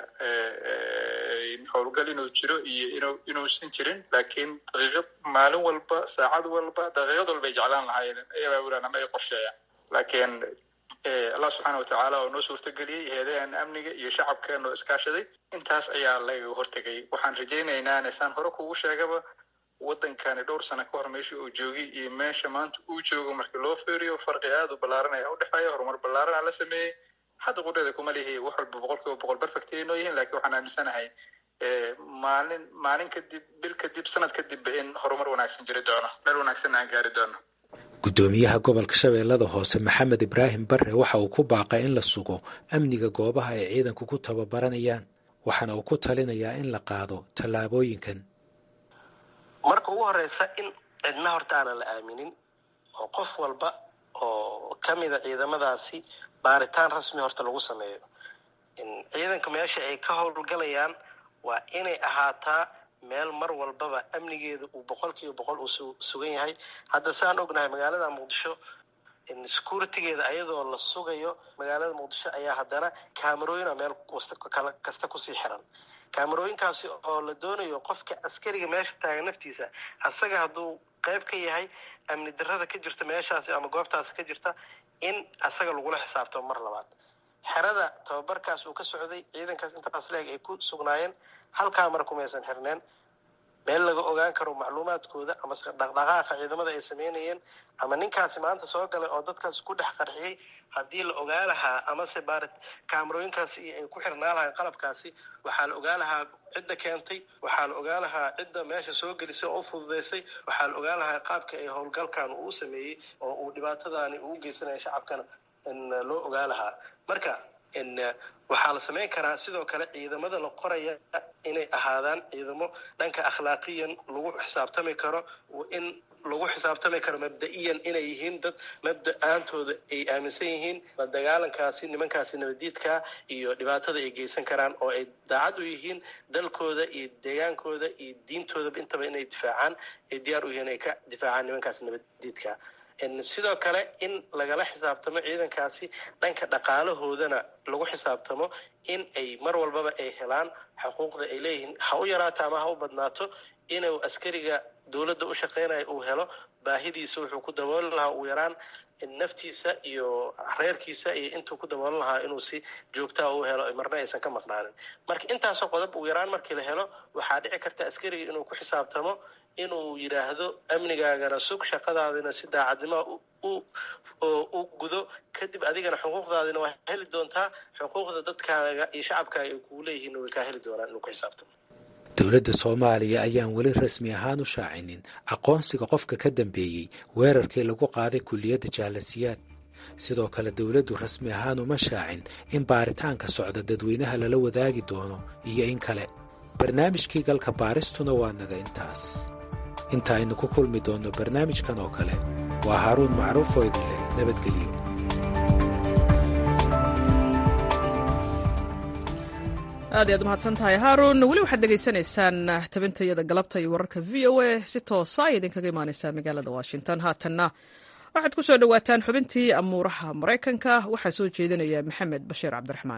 howlgal inuu jiro iyo inuu inuusan jirin laakiin daqiiqad maalin walba saacad walba daqiiqad walba ay jeclaan lahaayeen ay abaabulaan ama ay qorsheeyaan laakiin allah subxaana watacaala oo noo suurtageliyey heedahan amniga iyo shacabkeena oo iskaashaday intaas ayaa lagaga hortegay waxaan rajaynaynaa nesaan hore kugu sheegaba waddankani dhowr sano ka hor meesha uu joogay iyo meesha maanta uu joogo markii loo feeriyo farqi aad u ballaaran ayaa udhexeeya horumar ballaarana la sameeyey hadda qudheeda kuma lihi wax walba boqol kiiba boqol perfect ay noo yihiin lakiin waxaan aaminsanahay maalin maalin kadib bil kadib sanad kadibba in horumar wanaagsan jiri doono meel wanaagsanna aan gaari doono guddoomiyaha gobolka shabeellada hoose maxamed ibraahim barre waxa uu ku baaqay in la sugo amniga goobaha ay ciidanku ku tababaranayaan waxaana uu ku talinayaa in la qaado tallaabooyinkan marka ugu horeysa in cidna horta aanan la aaminin oo qof walba oo ka mida ciidamadaasi baaritaan rasmi horta lagu sameeyo ciidanka meesha ay ka howlgalayaan waa inay ahaataa meel mar walbaba amnigeeda uu boqol kiiba boqol uu sugan yahay hadda saan ognahay magaalada muqdisho securitygeeda ayadoo la sugayo magaalada muqdisho ayaa haddana camerooyina meel kasta kusii xiran camerooyinkaasi oo la doonayo qofka askariga meesha taagan naftiisa asaga hadduu qayb ka yahay amni darada ka jirta meeshaasi ama goobtaasi ka jirta in asaga lagula xisaabtamo mar labaad xerada tababarkaas uu ka socday ciidankaas intaas leeg ay ku sugnaayeen halkaa mar kumaysan xirneen meel laga ogaan karo macluumaadkooda ama dhaqdhaqaaqa ciidamada ay sameynayeen ama ninkaasi maanta soo galay oo dadkaas ku dhex qarxiyey haddii la ogaa lahaa amase baarit kaamarooyinkaasi ay ku xirnaa lahayn qalabkaasi waxaa la ogaa lahaa cidda keentay waxaa la ogaa lahaa cidda meesha soo gelisay oo u fududaysay waxaa la ogaa lahaa qaabka ay howlgalkan uu sameeyey oo uu dhibaatadaani uu geysanaya shacabkana loo ogaa lahaa marka waxaa la samayn karaa sidoo kale ciidamada la qoraya inay ahaadaan ciidamo dhanka akhlaaqiyan lagu xisaabtami karo in lagu xisaabtami karo mabda-iyan inay yihiin dad mabda-aantooda ay aaminsan yihiin la dagaalankaasi nimankaasi nabadiidkaa iyo dhibaatada ay geysan karaan oo ay daacad u yihiin dalkooda iyo deegaankooda iyo diintoodaba intaba inay difaacaan ay diyaar u yihiin ay ka difaacaan nimankaasi nabadiidkaa sidoo kale in lagala xisaabtamo ciidankaasi dhanka dhaqaalahoodana lagu xisaabtamo in ay mar walbaba ay helaan xuquuqda ay leeyihiin ha u yaraato ama ha u badnaato inuu askariga dowladda u shaqaynaya uu helo baahidiisa wuxuu ku dabooli lahaa ugu yaraan naftiisa iyo reerkiisa iyo intuu ku daboolan lahaa inuu si joogtaa u helo marna aysan ka maqnaanin marka intaasoo qodob ugu yaraan markii la helo waxaa dhici karta askariga inuu ku xisaabtamo inuu yidhaahdo amnigaagana sug shaqadaadina si daacadnimo u gudo kadib adigana xuquuqdaadina waa heli doontaa xuquuqda dadkaaga iyo shacabkaaga ay kugu leeyihiin way kaa heli doonaan inuu ku xisaabtamo dowladda soomaaliya ayaan weli rasmi ahaan u shaacinin aqoonsiga qofka ka dambeeyey weerarkii lagu qaaday kulliyadda jaalasiyaad sidoo kale dowladdu rasmi ahaan uma shaacin in baaritaanka socda dadweynaha lala wadaagi doono iyo in kale barnaamijkii galka baaristuna waa naga intaas inta aynu ku kulmi doonno barnaamijkan oo kale waa haaruun macruuf oo idin leh nabadgelyo aad iyaad umahadsan tahay haaruun weli waxaad dhegaysanaysaan tabintayada galabta iyo wararka v o a si toosa ay idinkaga imaaneysaa magaalada washington haatanna waxaad ku soo dhowaataan xubintii amuuraha maraykanka waxaa soo jeedinaya maxamed bashiir cabdiraxmaan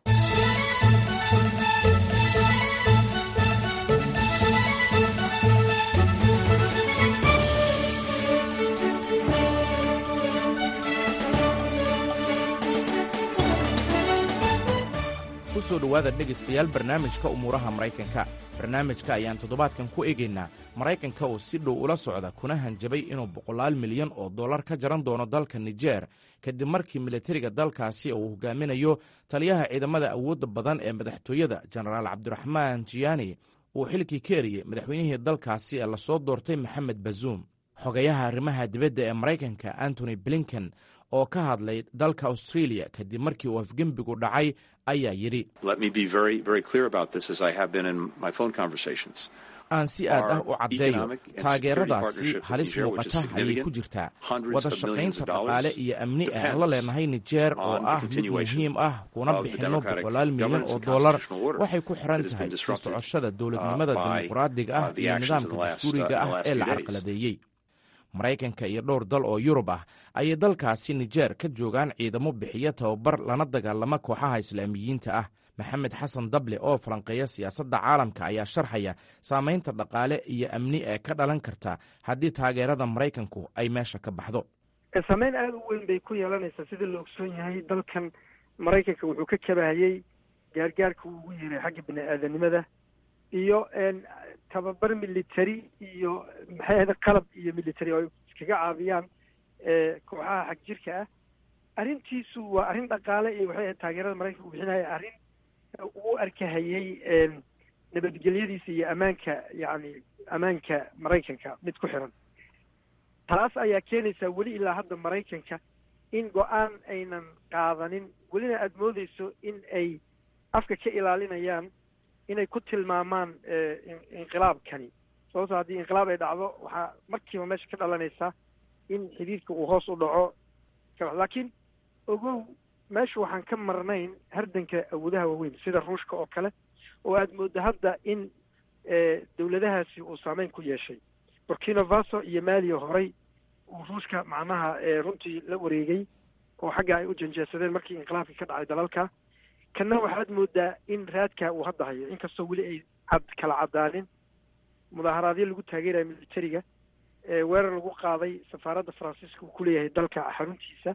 kusoo dhowaada dhegaystayaal barnaamijka umuuraha maraykanka barnaamijka ayaan toddobaadkan ku eegaynaa maraykanka oo si dhow ula socda kuna hanjabay inuu boqolaal milyan oo dollar ka jaran doono dalka nijer kadib markii militariga dalkaasi uu hogaaminayo taliyaha ciidamada awoodda badan ee madaxtooyada jenaraal cabdiraxmaan jiyaani uu xilkii ka eriyey madaxweynihii dalkaasi ee lasoo doortay maxamed bazuum xogayaha arrimaha dibadda ee maraykanka antony blinken oo ka hadlay dalka australia kadib markii uu afgembigu dhacay ayaa yidhi aan si aad ah u caddeeyo taageeradaasi halis muuqata ayay ku jirtaa wada shaqaynta dhaqaale iyo amni ee aan la leenahay nijeer oo ah mid muhiim ah kuna bixinno boqolaal milyan oo dollar waxay ku xiran tahay sii socoshada dowladnimada dimuqraadiga ah iyo nidaamka dastuuriga ah ee la carqaladeeyey maraykanka iyo dhowr dal oo yurub ah ayay dalkaasi nijeer ka joogaan ciidamo bixiya tababar lana dagaalama kooxaha islaamiyiinta ah maxamed xasan dable oo falanqeeya siyaasadda caalamka ayaa sharxaya saamaynta dhaqaale iyo amni ee ka dhalan karta haddii taageerada maraykanku ay meesha ka baxdo saameyn aada u weyn bay ku yeelanaysaa sida la ogsoon yahay dalkan maraykanka wuxuu ka kabahayey gaargaarka uu ugu yeeray xagga bini aadanimada iyo tababar military iyo maxay ahda qalab iyo military oo ay iskaga caabiyaan kooxaha xag jirka ah arrintiisu waa arrin dhaqaale iyo waxay ahayd taageerada maraykanka u bixinaya arrin uu arkahayey nabadgelyadiisa iyo ammaanka yacni ammaanka maraykanka mid ku xiran taas ayaa keenaysaa weli ilaa hadda maraykanka in go-aan aynan qaadanin welina aada moodeyso in ay afka ka ilaalinayaan inay ku tilmaamaan inqilaabkani sababto haddii inqilaab ay dhacdo waxaa markiiba meesha ka dhalanaysaa in xidhiidka uu hoos u dhaco laakiin ogow meesha waxaan ka marnayn hardanka awoodaha waaweyn sida ruushka oo kale oo aada mooddo hadda in dowladahaasi uu saameyn ku yeeshay burkina faso iyo maaliya horey uu ruushka macnaha runtii la wareegay oo xagga ay u janjeesadeen markii inqilaabkii ka dhacay dalalka kanna waxaad moodaa in raadka uu hadda hayo inkastoo weli ay cad kala caddaanin mudaaharaadyo lagu taageeraya militariga weerar lagu qaaday safaaradda faransiiska uu kuleeyahay dalka xaruntiisa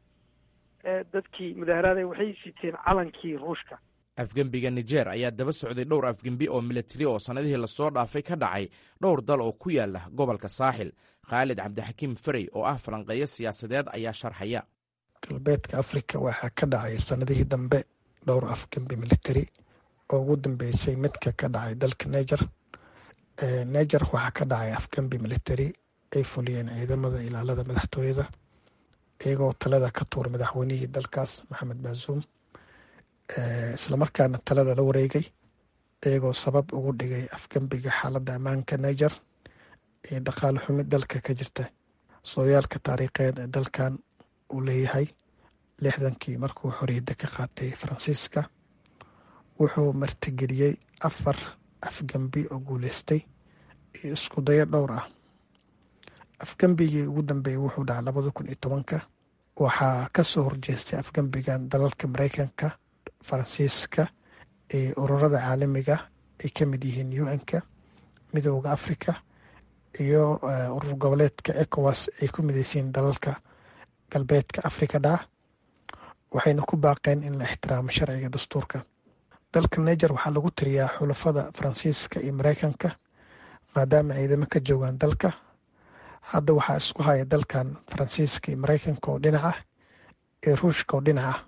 dadkii mudaaharaada waxay siteen calankii ruushka afgembiga nijer ayaa daba socday dhowr afgembi oo militari oo sannadihii lasoo dhaafay ka dhacay dhowr dal oo ku yaala gobolka saaxil khaalid cabdixakiim ferey oo ah falanqeeyo siyaasadeed ayaa sharxaya galbeedka afrika waxaa ka dhacay sannadihii dambe dhowr afgembi military oo ugu dambeysay midka ka dhacay dalka niger niger waxaa ka dhacay afgembi military ay fuliyeen ciidamada ilaalada madaxtooyada iyagoo talada ka tuura madaxweynihii dalkaas maxamed baasuum islamarkaana talada la wareegay iyagoo sabab ugu dhigay afgembiga xaaladda ammaanka niger iyo dhaqaale xumi dalka ka jirta sooyaalka taariikheed ee dalkan uu leeyahay lixdankii markuu xoriyadda ka qaatay faransiiska wuxuu martigeliyey afar afgembi oo guuleystay iyo isku dayo dhowr ah afgembigii ugu dambeeyey wuxuu dhacay labada kun iyo tobanka waxaa kasoo horjeestay afgembigan dalalka mareykanka faransiiska iyo ururada caalamiga ay ka mid yihiin u n-ka midooda africa iyo urur goboleedka ecowas ay ku mideysiin dalalka galbeedka afrika dhaca waxayna ku baaqeen in la ixtiraamo sharciga dastuurka dalka niger waxaa lagu tiriyaa xulafada faransiiska iyo mareykanka maadaama ciidamo ka joogaan dalka hadda waxaa isku haya dalkan faransiiska iyo mareykanka oo dhinac ah iyo ruushka oo dhinac ah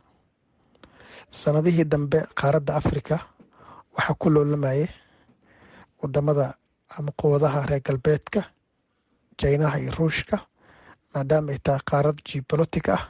sanadihii dambe qaaradda afrika waxaa ku loolamayay wadamada ama quwadaha reer galbeedka jaynaha iyo ruushka maadaama ay tahay qaarad geobolotic ah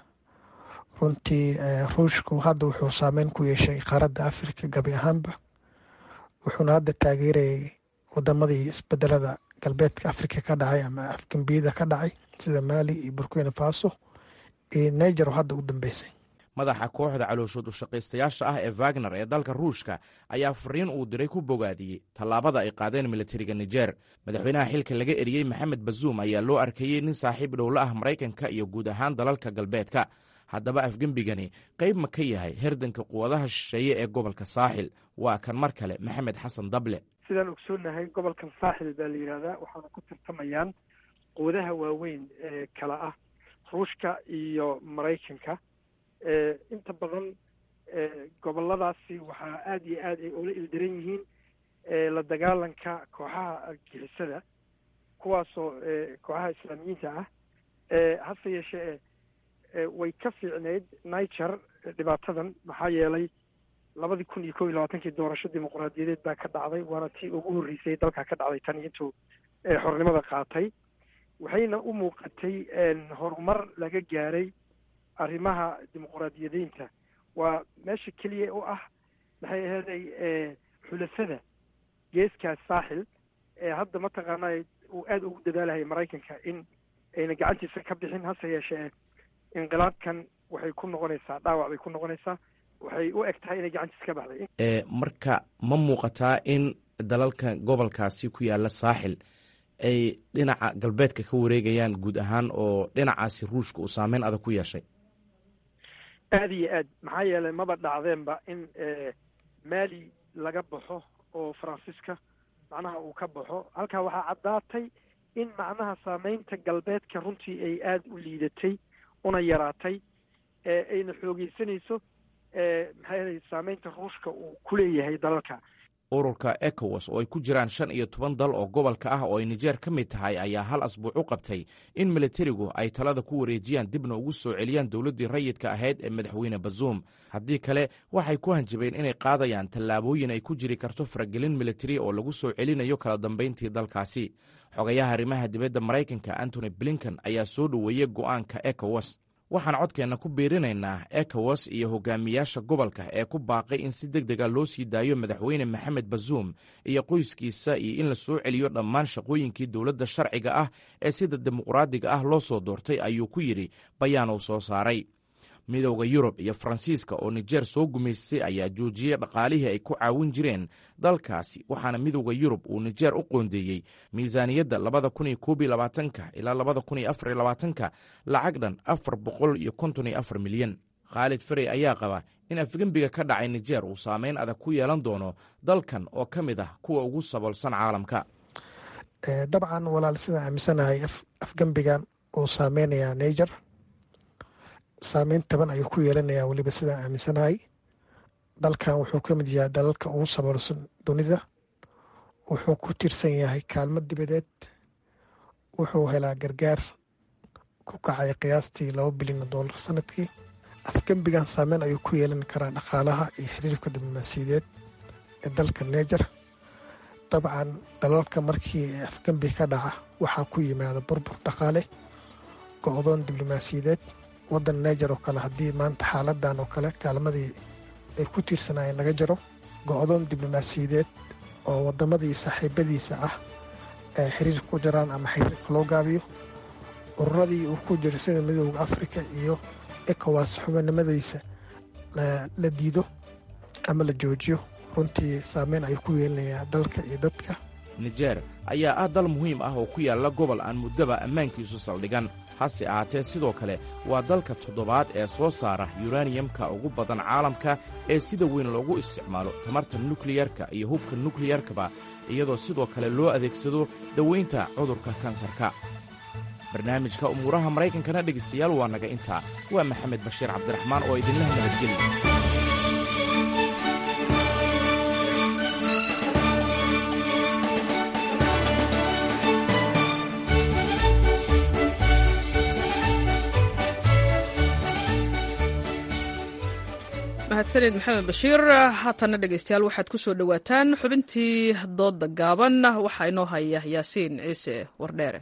runtii ruushku hadda wuxuu saameyn ku yeeshay qaaradda afrika gabi ahaanba wuxuuna hadda taageerayay wadamadii isbedelada galbeedka afrika ka dhacay ama afgambiyada ka dhacay sida mali iyo burkina faso iyo niger oo hadda u dambeysay madaxa kooxda calooshood ushaqaystayaasha ah ee wagner ee dalka ruushka ayaa fariin uu diray ku bogaadiyey tallaabada ay qaadeen militariga niger madaxweynaha xilka laga eriyey maxamed bazuum ayaa loo arkayey nin saaxiib dhowla ah maraykanka iyo guud ahaan dalalka galbeedka haddaba afgembigani qayb ma ka yahay herdanka quwadaha shisheeye ee gobolka saaxil waa kan mar kale maxamed xasan dable sidaan ogsoonahay gobolkan saaxil baa la yidhahdaa waxaana ku tartamayaan quwadaha waaweyn ee kala ah ruushka iyo maraykanka inta badan goboladaasi waxaa aada iyo aad ay ula ildaran yihiin la dagaalanka kooxaha argixisada kuwaasoo kooxaha islaamiyiinta ah hase yeeshee way ka fiicneyd niger dhibaatadan maxaa yeelay labadii kun iyo kow iyo labaatankii doorasho dimuqraadiyadeed baa ka dhacday waana tii ugu horreysay dalka ka dhacday tan intuu xornimada qaatay waxayna u muuqatay horumar laga gaaray arrimaha dimuqraadiyadeynta waa meesha keliya u ah maxay aheeday xulafada geeskaas saaxil ee hadda mataqaanaa uu aada ugu dadaalahaya maraykanka in ayna gacantiisa ka bixin hase yeeshee inqilaabkan waxay ku noqonaysaa dhaawac bay ku noqonaysaa waxay u eg tahay inay gacantiisa ka baxday marka ma muuqataa in dalalka gobolkaasi ku yaala saaxil ay dhinaca galbeedka ka wareegayaan guud ahaan oo dhinacaasi ruushka uu saameyn adag ku yeeshay aada iyo aad maxaa yeelay maba dhacdeenba in mali laga baxo oo faransiiska macnaha uu ka baxo halkaa waxaa caddaatay in macnaha saameynta galbeedka runtii ay aada u liidatay una yaraatay ayna xoogeysanayso maxay saameynta ruushka uu ku leeyahay dalalka ururka ecowas oo ay ku jiraan shan iyo toban dal oo gobolka ah oo ay nijeer ka mid tahay ayaa hal asbuuc u qabtay in militarigu ay talada ku wareejiyaan dibna ugu soo celiyaan dowladdii rayidka ahayd ee madaxweyne bazuum haddii kale waxay ku hanjabeen inay qaadayaan tallaabooyin ay ku jiri karto faragelin militari oo lagu soo celinayo kala dambayntii dalkaasi xogayaha arrimaha dibadda maraykanka antony blinken ayaa soo dhoweeyey go'aanka ecowas waxaan codkeenna ku biirinaynaa ecowas iyo hogaamiyaasha gobolka ee ku baaqay in si deg dega loo sii daayo madaxweyne maxamed bazuum iyo qoyskiisa iyo in la soo celiyo dhammaan shaqooyinkii dowladda sharciga ah ee sida dimuqraadiga ah loo soo doortay ayuu ku yidhi bayaan uu soo saaray midowda yurub iyo faransiiska oo nijeer soo gumaystay ayaa joojiyey dhaqaalihii ay ku caawin jireen dalkaasi waxaana midowda yurub uu nijeer u qoondeeyey miisaaniyadda labada kun iyo koob iyo labaatanka ilaa labada kun iyo afar iyo labaatanka lacag dhan afar boqol iyo konton iyo afar milyan khaalid farey ayaa qaba in afgembiga ka dhacay nijeer uu saameyn adag ku yeelan doono dalkan oo ka mid ah kuwa ugu saboolsan caalamka dabcan walaal sidaan aaminsanahay afgembigan uu saameynayaa niger saameyn taban ayuu ku yeelanayaa weliba sidaan aaminsanahay dalkan wuxuu ka mid yahay dalalka ugu saboolsan dunida wuxuu ku tiirsan yahay kaalmo dibadeed wuxuu helaa gargaar ku kacay qiyaastii laba bilyan oo doolar sanadkii afgembigan saameyn ayuu ku yeelan karaa dhaqaalaha iyo xiriirka diblomaasiyadeed ee dalka neger dabcan dalalka markii afgembi ka dhaca waxaa ku yimaada burbur dhaqaale go-doon diblomaasiyadeed waddan neger oo kale haddii maanta xaaladan oo kale kaalmadii ay ku tiirsanaayeen laga jaro go-doon diblomaasiyadeed oo wadamadii saaxiibadiisa ah ee xiriir ku jiraan ama xiriirka loo gaabiyo ururadii uu ku jiro sida midooda africa iyo ecowas xubinimadiisa la diido ama la joojiyo runtii saameyn ayuu ku yeelanayaa dalka iyo dadka nijeer ayaa ah dal muhiim ah oo ku yaalla gobol aan muddaba ammaankiisu saldhigan hase ahaatee sidoo kale waa dalka toddobaad ee soo saara yuraniyamka ugu badan caalamka ee sida weyn loogu isticmaalo tamarta nukliyarka iyo hubka nukliyarkaba iyadoo sidoo kale loo adeegsado dawaynta cudurka kansarka barnaamijka umuuraha maraykankana dhegaystayaal waa naga intaa waa maxamed bashiir cabdiraxmaan oo idinlah nabadgeliya mahadsanid maxamed bashiir haatana dhegaystayaal waxaad ku soo dhowaataan xubintii doodda gaaban waxaa inoo haya yaasiin ciise wardheere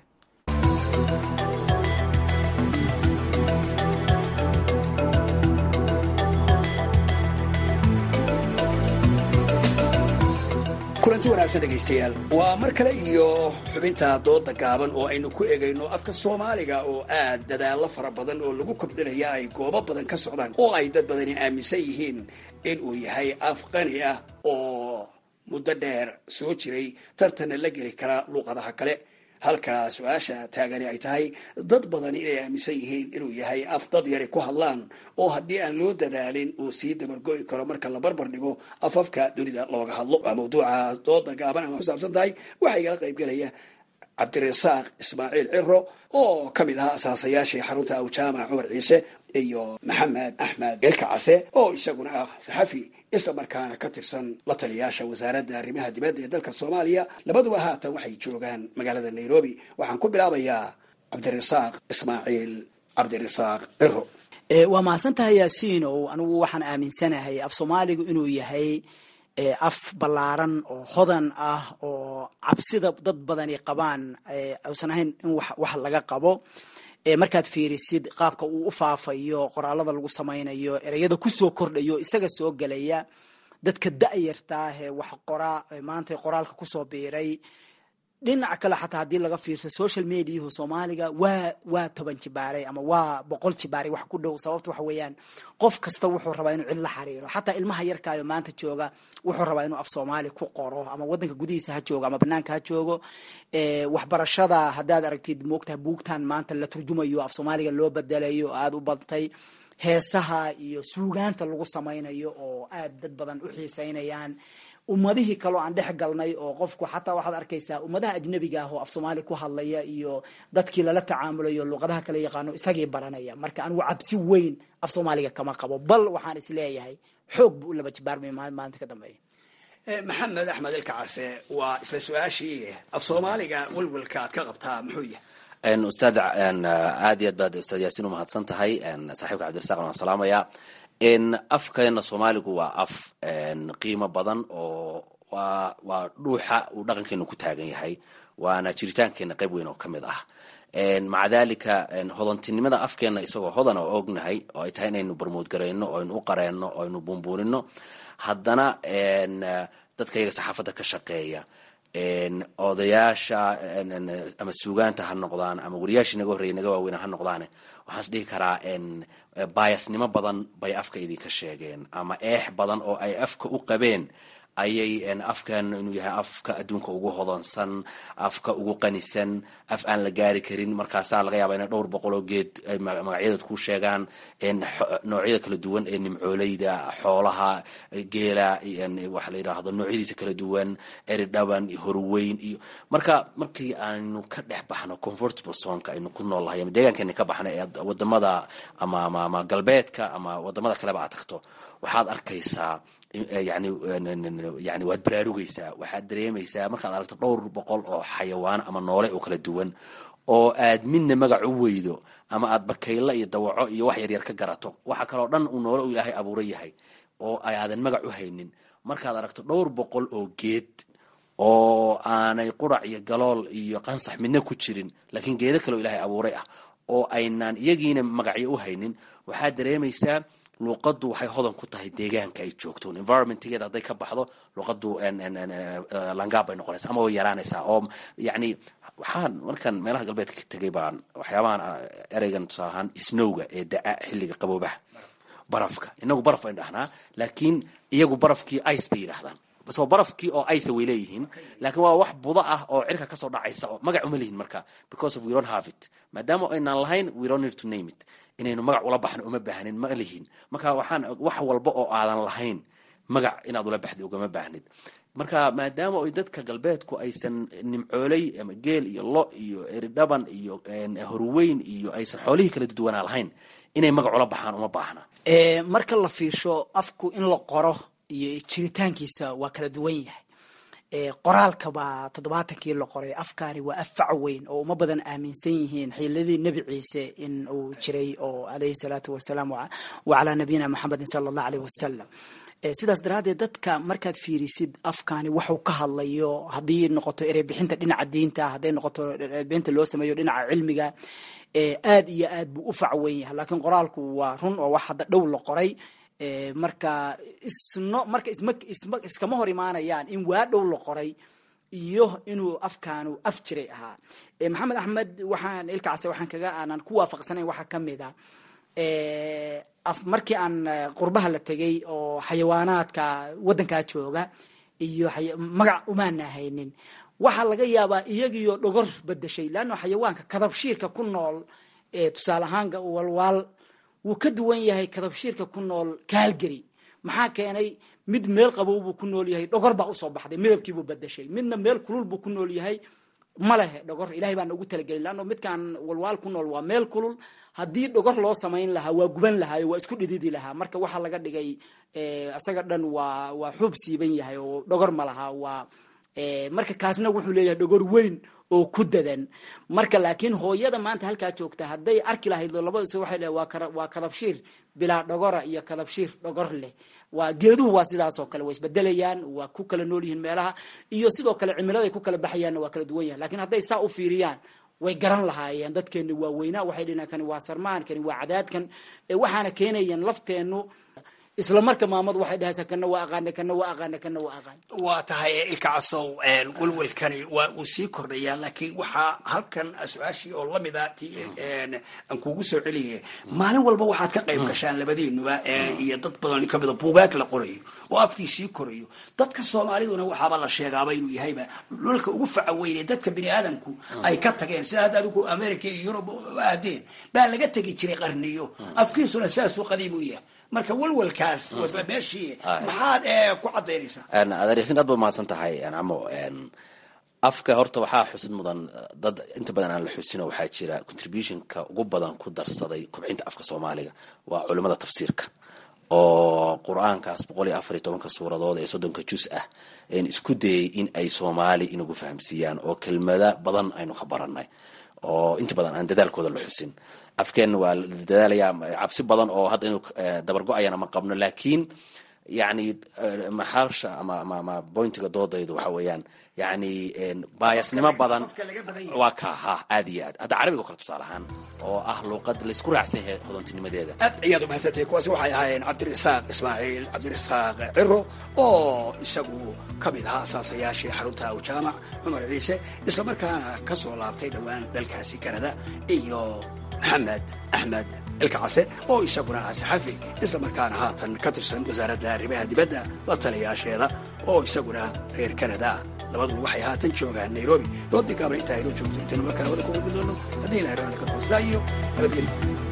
kulanti wanaagsan dhegaystayaal waa mar kale iyo xubinta dooda gaaban oo aynu ku egayno afka soomaaliga oo aad dadaallo fara badan oo lagu kobdhinaya ay goobo badan ka socdaan oo ay dad badani aaminsan yihiin in uu yahay af qani ah oo muddo dheer soo jiray tartanna la geli kara luuqadaha kale halka su-aasha taagani ay tahay dad badani inay aaminsan yihiin inuu yahay af dad yari ku hadlaan oo haddii aan loo dadaalin uu sii dabargo'i karo marka la barbar dhigo afafka dunida looga hadlo waa mawduuca dooda gaaban ama kusaabsan tahay waxaa igala qaybgelaya cabdirasaaq ismaaciil ciro oo ka mid ahaa asaasayaashii xarunta awjaamac cumar ciise iyo maxamed axmed elka case oo isaguna ah saxafi isla markaana ka tirsan la taliyaasha wasaaradda arrimaha dibadda ee dalka soomaaliya labaduba haatan waxay joogaan magaalada nairobi waxaan ku bilaabayaa cabdirasaaq ismaaciil cabdirasaaq ciro waa mahadsantahay yaasiin oo anigu waxaan aaminsanahay af soomaaligu inuu yahay af ballaaran oo hodan ah oo cabsida dad badani qabaan uusan ahayn in wax laga qabo markaad fiirisid qaabka uu u faafayo qoraalada lagu samaynayo ereyada kusoo kordhayo isaga soo gelaya dadka da-yartaahee wax qoraa maanta qoraalka kusoo biiray dhinac kale xataa haddii laga fiirso social mediahu soomaaliga waa waa toban jibaaray ama waa boqol jibaaray wax ku dhow sababta waxa weeyaan qof kasta wuxuu rabaa inuu cid la xiriiro xataa ilmaha yarkaayo maanta jooga wuxuu rabaa inuu af soomaali ku qoro ama wadanka gudihiisa ha joogo ama banaanka ha joogo waxbarashada haddaad aragtid moogtaha buugtan maanta la turjumayo af soomaaliga loo bedelayo aada u badtay heesaha iyo suugaanta lagu samaynayo oo aad dad badan u xiiseynayaan ummadihii kaloo aan dhex galnay oo qofku xataa waxaad arkaysaa ummadaha ajnabiga ah oo af soomaali ku hadlaya iyo dadkii lala tacaamulayo luqadaha kala yaqaano isagii baranaya marka anigu cabsi weyn af soomaaliga kama qabo bal waxaan isleeyahay xoog buu u laba jibaarmay maalinta ka dambeeya maxamed axmed elka case waa isla su-aashii af soomaaliga welwelka aad ka qabtaa muxuu yahay ustaad aad iyo aad baad ustaad yaasiin umahadsan tahay saaxiibka cabdirasaq waan salaamaya afkeena soomaaligu waa af qiimo badan oo waa waa dhuuxa uu dhaqankeenu ku taagan yahay waana jiritaankeena qayb weyn oo ka mid ah maca dalika hodantinimada afkeena isagoo hodan oo ognahay oo ay tahay inaynu barmoodgarayno oo aynu u qareenno oo aynu buunbuunino haddana dadka iyaga saxaafadda ka shaqeeya odayaasha ama suugaanta ha noqdaan ama wariyaashii naga horreeyay naga waaweyn ha noqdaane waxaan is dhihi karaa baayasnimo badan bay afka idinka sheegeen ama eex badan oo ay afka u qabeen ayay afkan inuu yahay afka adduunka ugu hodansan afka ugu qanisan af aan la gaari karin markaasaa laga yaaba inay dhowr boqol oo geed magacyadood ku sheegaan noocyada kala duwan ee nimcooleyda xoolaha geela waxa la yidhaahdo noocyadiisa kala duwan eri dhaban iyo horweyn iyo marka markii aanu ka dhex baxno comfortable zonka aynu ku nool lahay ama deegaankeena ka baxno ee wadamada ama ama ama galbeedka ama wadamada kaleba aad tagto waxaad arkaysaa yani yani waad baraarugaysaa waxaad dareemaysaa markaad aragto dhowr boqol oo xayawaan ama noole oo kala duwan oo aad midna magac u weydo ama aad bakaylo iyo dawaco iyo wax yaryar ka garato waxa kaloo dhan uu noole u ilaahay abuura yahay oo aadan magac u haynin markaad aragto dhowr boqol oo geed oo aanay qurac iyo galool iyo qansax midna ku jirin laakiin geedo kaleo ilaahay abuuray ah oo aynaan iyagiina magacyo u haynin waxaad dareemaysaa luuqadu waxay hodan ku tahay deegaanka ay joogto environmentgeeda hadday ka baxdo luuqadu langaab bay noqonaysa ama way yaraanaysaa oo yani waxaan markaan meelaha galbeedka ka tegay baan waxyaabahan ereygan tusaale ahaan snowga ee da-a xilliga qaboobaha barafka inagu baraf baynu dhahnaa laakiin iyagu barafkii ice bay yidhaahdaan soo barafkii oo aysa way leeyihiin laakiin waa wax budo ah oo cirka kasoo dhacaysa oo magac uma lihin marka because of we don't have it maadaama aynaan lahayn we don't need to name it inaynu magac ula baxno uma baahnin ma lihin marka waxaan wax walba oo aadan lahayn magac inaad ula baxdi ugama baahnid marka maadaama ay dadka galbeedku aysan nimcooley ama geel iyo lo iyo eridhaban iyo horweyn iyo aysan xoolihii kala duwanaa lahayn inay magac ula baxaan uma baahna marka la fiirsho afku in la qoro iyo jiritaankiisa waa kala duwan yahay qoraalka baa toddobaatankii la qoray afkaani waa af fac weyn oo uma badan aaminsan yihiin xiiladii nebi ciise in uu jiray oo alayhi salaatu wasalaam wa calaa nabiyina maxamedin sala allah aleyh wasalam sidaas daraaddeed dadka markaad fiirisid afkaani waxuu ka hadlayo haddii noqoto ereybixinta dhinaca diinta hadday noqoto ereybixinta loo sameeyo dhinaca cilmiga aad iyo aad buu u fac weyn yahay laakiin qoraalku waa run oo wax hadda dhow la qoray marka isno marka isma isma iskama hor imaanayaan in waa dhow la qoray iyo inuu afkaanu af jiray ahaa maxamed axmed waxaan ilkacse waxaan kaga aanan ku waafaqsanayn waxaa kamid a markii aan qurbaha la tegay oo xayawaanaadka waddankaa jooga iyo magac umaana haynin waxaa laga yaabaa iyagiyo dhogor bedeshay leanno xayawaanka kadabshiirka ku nool tusaale ahaan walwaal wuu ka duwan yahay kadabshiirka ku nool kaalgeri maxaa keenay mid meel qabow buu ku nool yahay dhogor baa usoo baxday midabkiibuu bedeshay midna meel kulul buu ku nool yahay ma lehe dhogor ilahay baana ugu talagelin leanno midkaan walwaal ku nool waa meel kulul haddii dhogor loo samayn lahaa waa guban lahaayo waa isku dhididi lahaa marka waxaa laga dhigay isaga dhan waa waa xuub siiban yahay oo dhogor ma laha waa marka kaasna wuxuu leeyahay dhogor weyn oo ku dadan marka laakiin hooyada maanta halkaa joogta hadday arki lahayd labadis waxay leehay waa waa kadabshiir bilaa dhogora iyo kadabshiir dhogor leh waa geeduhu waa sidaasoo kale waa isbedelayaan waa ku kala nool yihiin meelaha iyo sidoo kale cimiladay ku kala baxayaanna waa kala duwan yahay lakiin hadday saa u fiiriyaan way garan lahaayeen dadkeeni waa weynaa waxay dhihan kani waa sarmaan kani waa cadaadkan waxaana keenayaan lafteenu isla marka maamadu waxay dhahaysaa kana waa aqaana kana waa aqaana kana waa aqaan waa tahay ilka casow welwelkani waa uu sii kordhayaa laakiin waxaa halkan su-aashii oo lamid a ti aan kugu soo celiyay maalin walba waxaad ka qayb gashaan labadiinuba iyo dad badan kamida buugaag la qorayo oo afkii sii korayo dadka soomaaliduna waxaaba la sheegaaba inuu yahayba dhulka ugu faca weyne dadka bini aadamku ay ka tageen sida hadda adigu america iyo yurub aadeen baa laga tegi jiray qarniyo afkiisuna saasuu qadiim u yahay marka welwelkaas wasla meeshii maxaad ku cadaynaysaa adeeryasin aad ba mahadsan tahay camo afka horta waxaa xusid mudan dad inta badan aan la xusino waxaa jira contributionka ugu badan ku darsaday kubcinta afka soomaaliga waa culimada tafsiirka oo qur-aankaas boqol iyo afar iyo tobanka suuradood ee soddonka jus ah isku dayay in ay soomaali inagu fahamsiiyaan oo kelmada badan aynu ka baranay oo inta badan aan dadaalkooda la xusin afkeenna waa la dadaalaya cabsi badan oo hadda inuu dabargo-ayana ma qabno laakiin yani maxaasha ama ama ama bointiga doodaydu waxa weeyaan yani baayasnimo badan waa ka ha aad iyo aad hadda carabiga o kale tusaale ahaan oo ah luuqad laysku raacsan yahay hodantinimadeeda aad ayaad umahadsantahay kuwaasi waxay ahaayeen cabdirasaaq ismaaciil cabdirasaaq ciro oo isagu ka mid ahaa asaasayaashii xarunta awjaamac cumar ciise islamarkaana ka soo laabtay dhowaan dalkaasi kanada iyo maxamed axmed ilka case oo isaguna ah saxafi islamarkaana haatan ka tirsan wasaaradda arrimaha dibadda la taliyaasheeda oo isaguna reer kanada ah labaduba waxay haatan joogaan nairobi doodii gaabna intaa inoo joogto intaynu mar kale wada ku kulmi doono haddii ilahay raalli ka noqostaa iyo nabadgelyo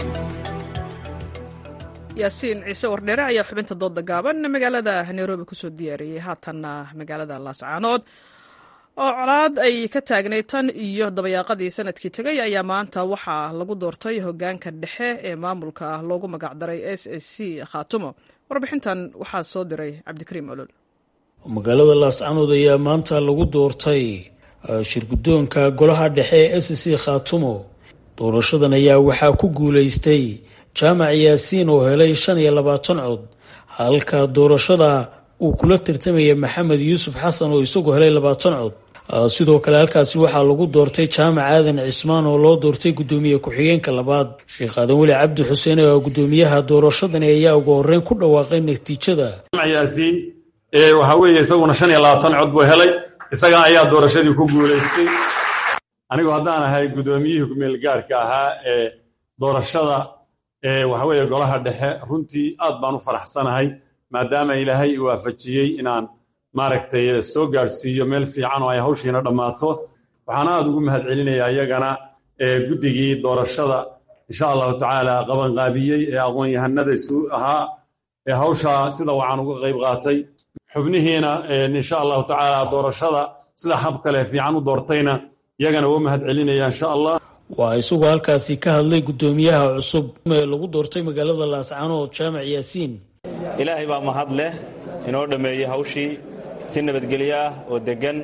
yaasiin ciise wardheere ayaa xubinta dooda gaaban magaalada nairobi kusoo diyaariyey haatanna magaalada laascaanood oo colaad ay ka taagnay tan iyo dabayaaqadii sanadkii tegay ayaa maanta waxaa lagu doortay hogaanka dhexe ee maamulka loogu magacdaray s s c khaatumo warbixintan waxaa soo diray cabdikariim olol magaalada laascaanood ayaa maanta lagu doortay shirgudoonka golaha dhexe ee s c khaatumo doorashadan ayaa waxaa ku guulaystay jaamac yaasiin oo helay shan iyo labaatan cod halka doorashada uu kula tartamaya maxamed yuusuf xasan oo isagu helay labaatan cod sidoo kale halkaasi waxaa lagu doortay jaamac aadan cismaan oo loo doortay gudoomiye ku-xigeenka labaad sheekh aadan weli cabdi xuseen oo gudoomiyaha doorashadani ayaa ugu horeyn ku dhawaaqay natiijada yaasiin waxaa weeye isaguna shan iyo labaatan cod buu helay isaga ayaa doorashadii ku guulaystay anigu haddaan ahay gudoomiyihii kumeelgaarhka ahaa ee doorashada waxa weeye golaha dhexe runtii aad baan u faraxsanahay maadaama ilaahay i waafajiyey inaan maaragtay soo gaadhsiiyo meel fiican oo ay hawshiina dhammaato waxaan aada ugu mahad celinayaa iyagana guddigii doorashada insha allahu tacaala qabanqaabiyey ee aqoon-yahanada isu ahaa ee hawshaa sida wacan uga qayb qaatay xubnihiina insha allahu tacaala doorashada sida hab kale fiican u doortayna iyagana uga mahad celinaya insha allah waa isagoo halkaasi ka hadlay guddoomiyaha cusub ee lagu doortay magaalada laascaanood jaamac yaasiin ilaahay baa mahad leh inoo dhammeeyey hawshii si nabadgelyo ah oo deggan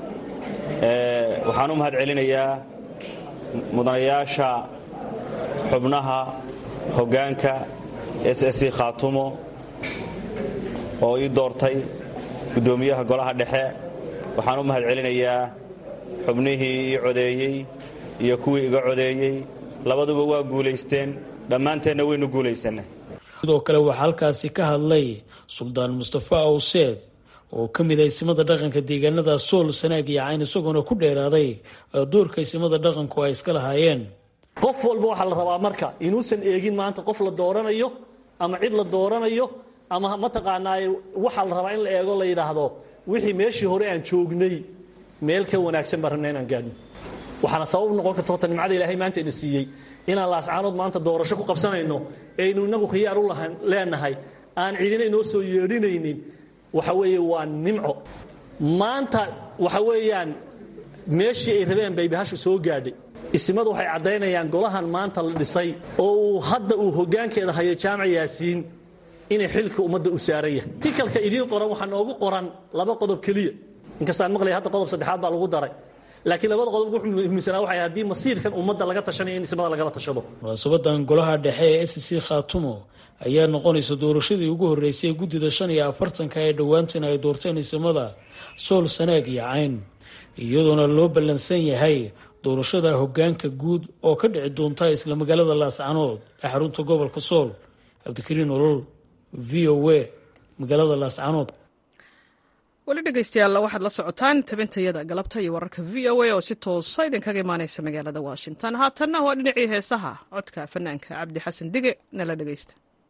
waxaan u mahad celinayaa mudanayaasha xubnaha hoggaanka s s c khaatumo oo ii doortay guddoomiyaha golaha dhexe waxaan u mahad celinayaa xubnihii ii codeeyey iyo kuwii iga codeeyey labaduba waa guulaysteen dhammaanteenna waynu guulaysannay sidoo kale waxaa halkaasi ka hadlay suldaan mustafa awseed oo ka mid ah isimada dhaqanka deegaanada sool sanaag iyo cayn isagoona ku dheeraaday doorka isimada dhaqanku ay iska lahaayeen qof walba waxaa la rabaa marka inuusan eegin maanta qof la dooranayo ama cid la dooranayo ama mataqaanaaye waxaa la rabaa in la eego la yidhaahdo wixii meeshii hore aan joognay meel ka wanaagsan baan rabna inaan gaadhno waxaana sabab noqon karta horta nimcada ilaahay maanta ina siiyey inaan laascaanood maanta doorasho ku qabsanayno aynu inagu khiyaar u leenahay aan cidina inoo soo yeedhinaynin waxa weeye waa nimco maanta waxa weeyaan meeshii ay rabeen bay bahashu soo gaadhay isimadu waxay caddaynayaan golahan maanta la dhisay oo uu hadda uu hoggaankeeda hayo jaamac yaasiin inay xilka ummadda u saaran yahay tikalka idiin qoran waxaa noogu qoran laba qodob keliya inkastaan maqlaya hadda qodob saddexaad baa lagu daray laakiin labada qodob wuxuu muhiimsanaa waxay haddii masiirkan ummadda laga tashanayo in ismada lagala tashado munaasabadan golaha dhexe ee s c khaatumo ayaa noqonaysa doorashadii ugu horreysay ee guddida shan iyo afartanka ee dhowaantan ay doorteen isimada sool sanaag iyo cayn iyadoona loo ballansan yahay doorashada hoggaanka guud oo ka dhici doonta isla magaalada laascanood ee xarunta gobolka sool cabdikariin olol v o a magaalada laascanood weli dhegeystayaal waxaad la socotaan tabintayada galabta iyo wararka v o a oo si toosa idinkaga imaaneysa magaalada washington haatanna waa dhinacii heesaha codka fanaanka cabdi xasan dige nala dhegeysta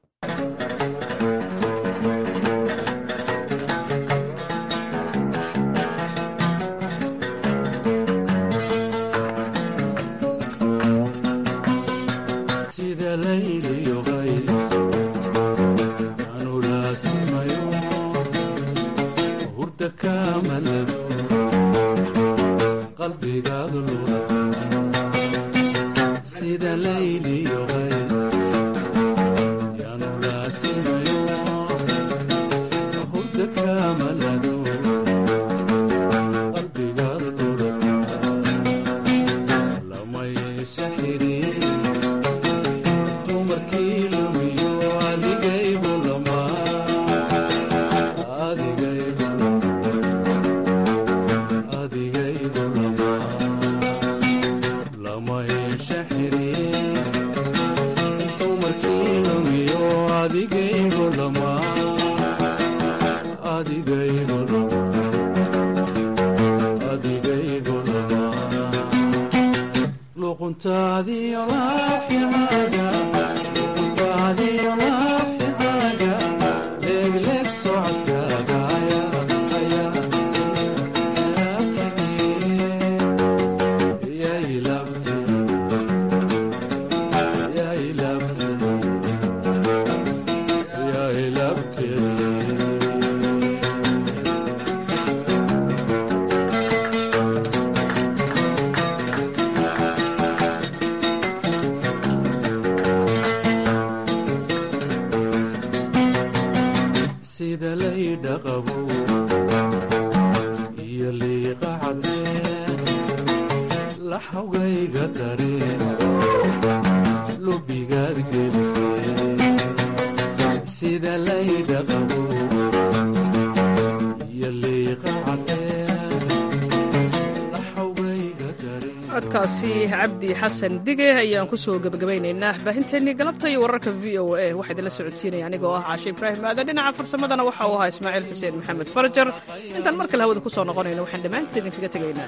codkaasi cabdi xasan dige ayaan kusoo gebagabaynaynaa baahinteennii galabta iyo wararka v o a waxaa idinla socodsiinaya anigoo ah caashe ibraahim aadan dhinaca farsamadana waxa uu ahaa ismaaciil xuseen maxamed farajar intaan mar kale hawada ku soo noqonayno waxaan dhammaantiin idinkaga tegaynaa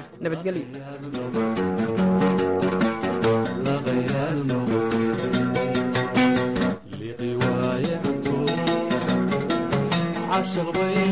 nabadgelyo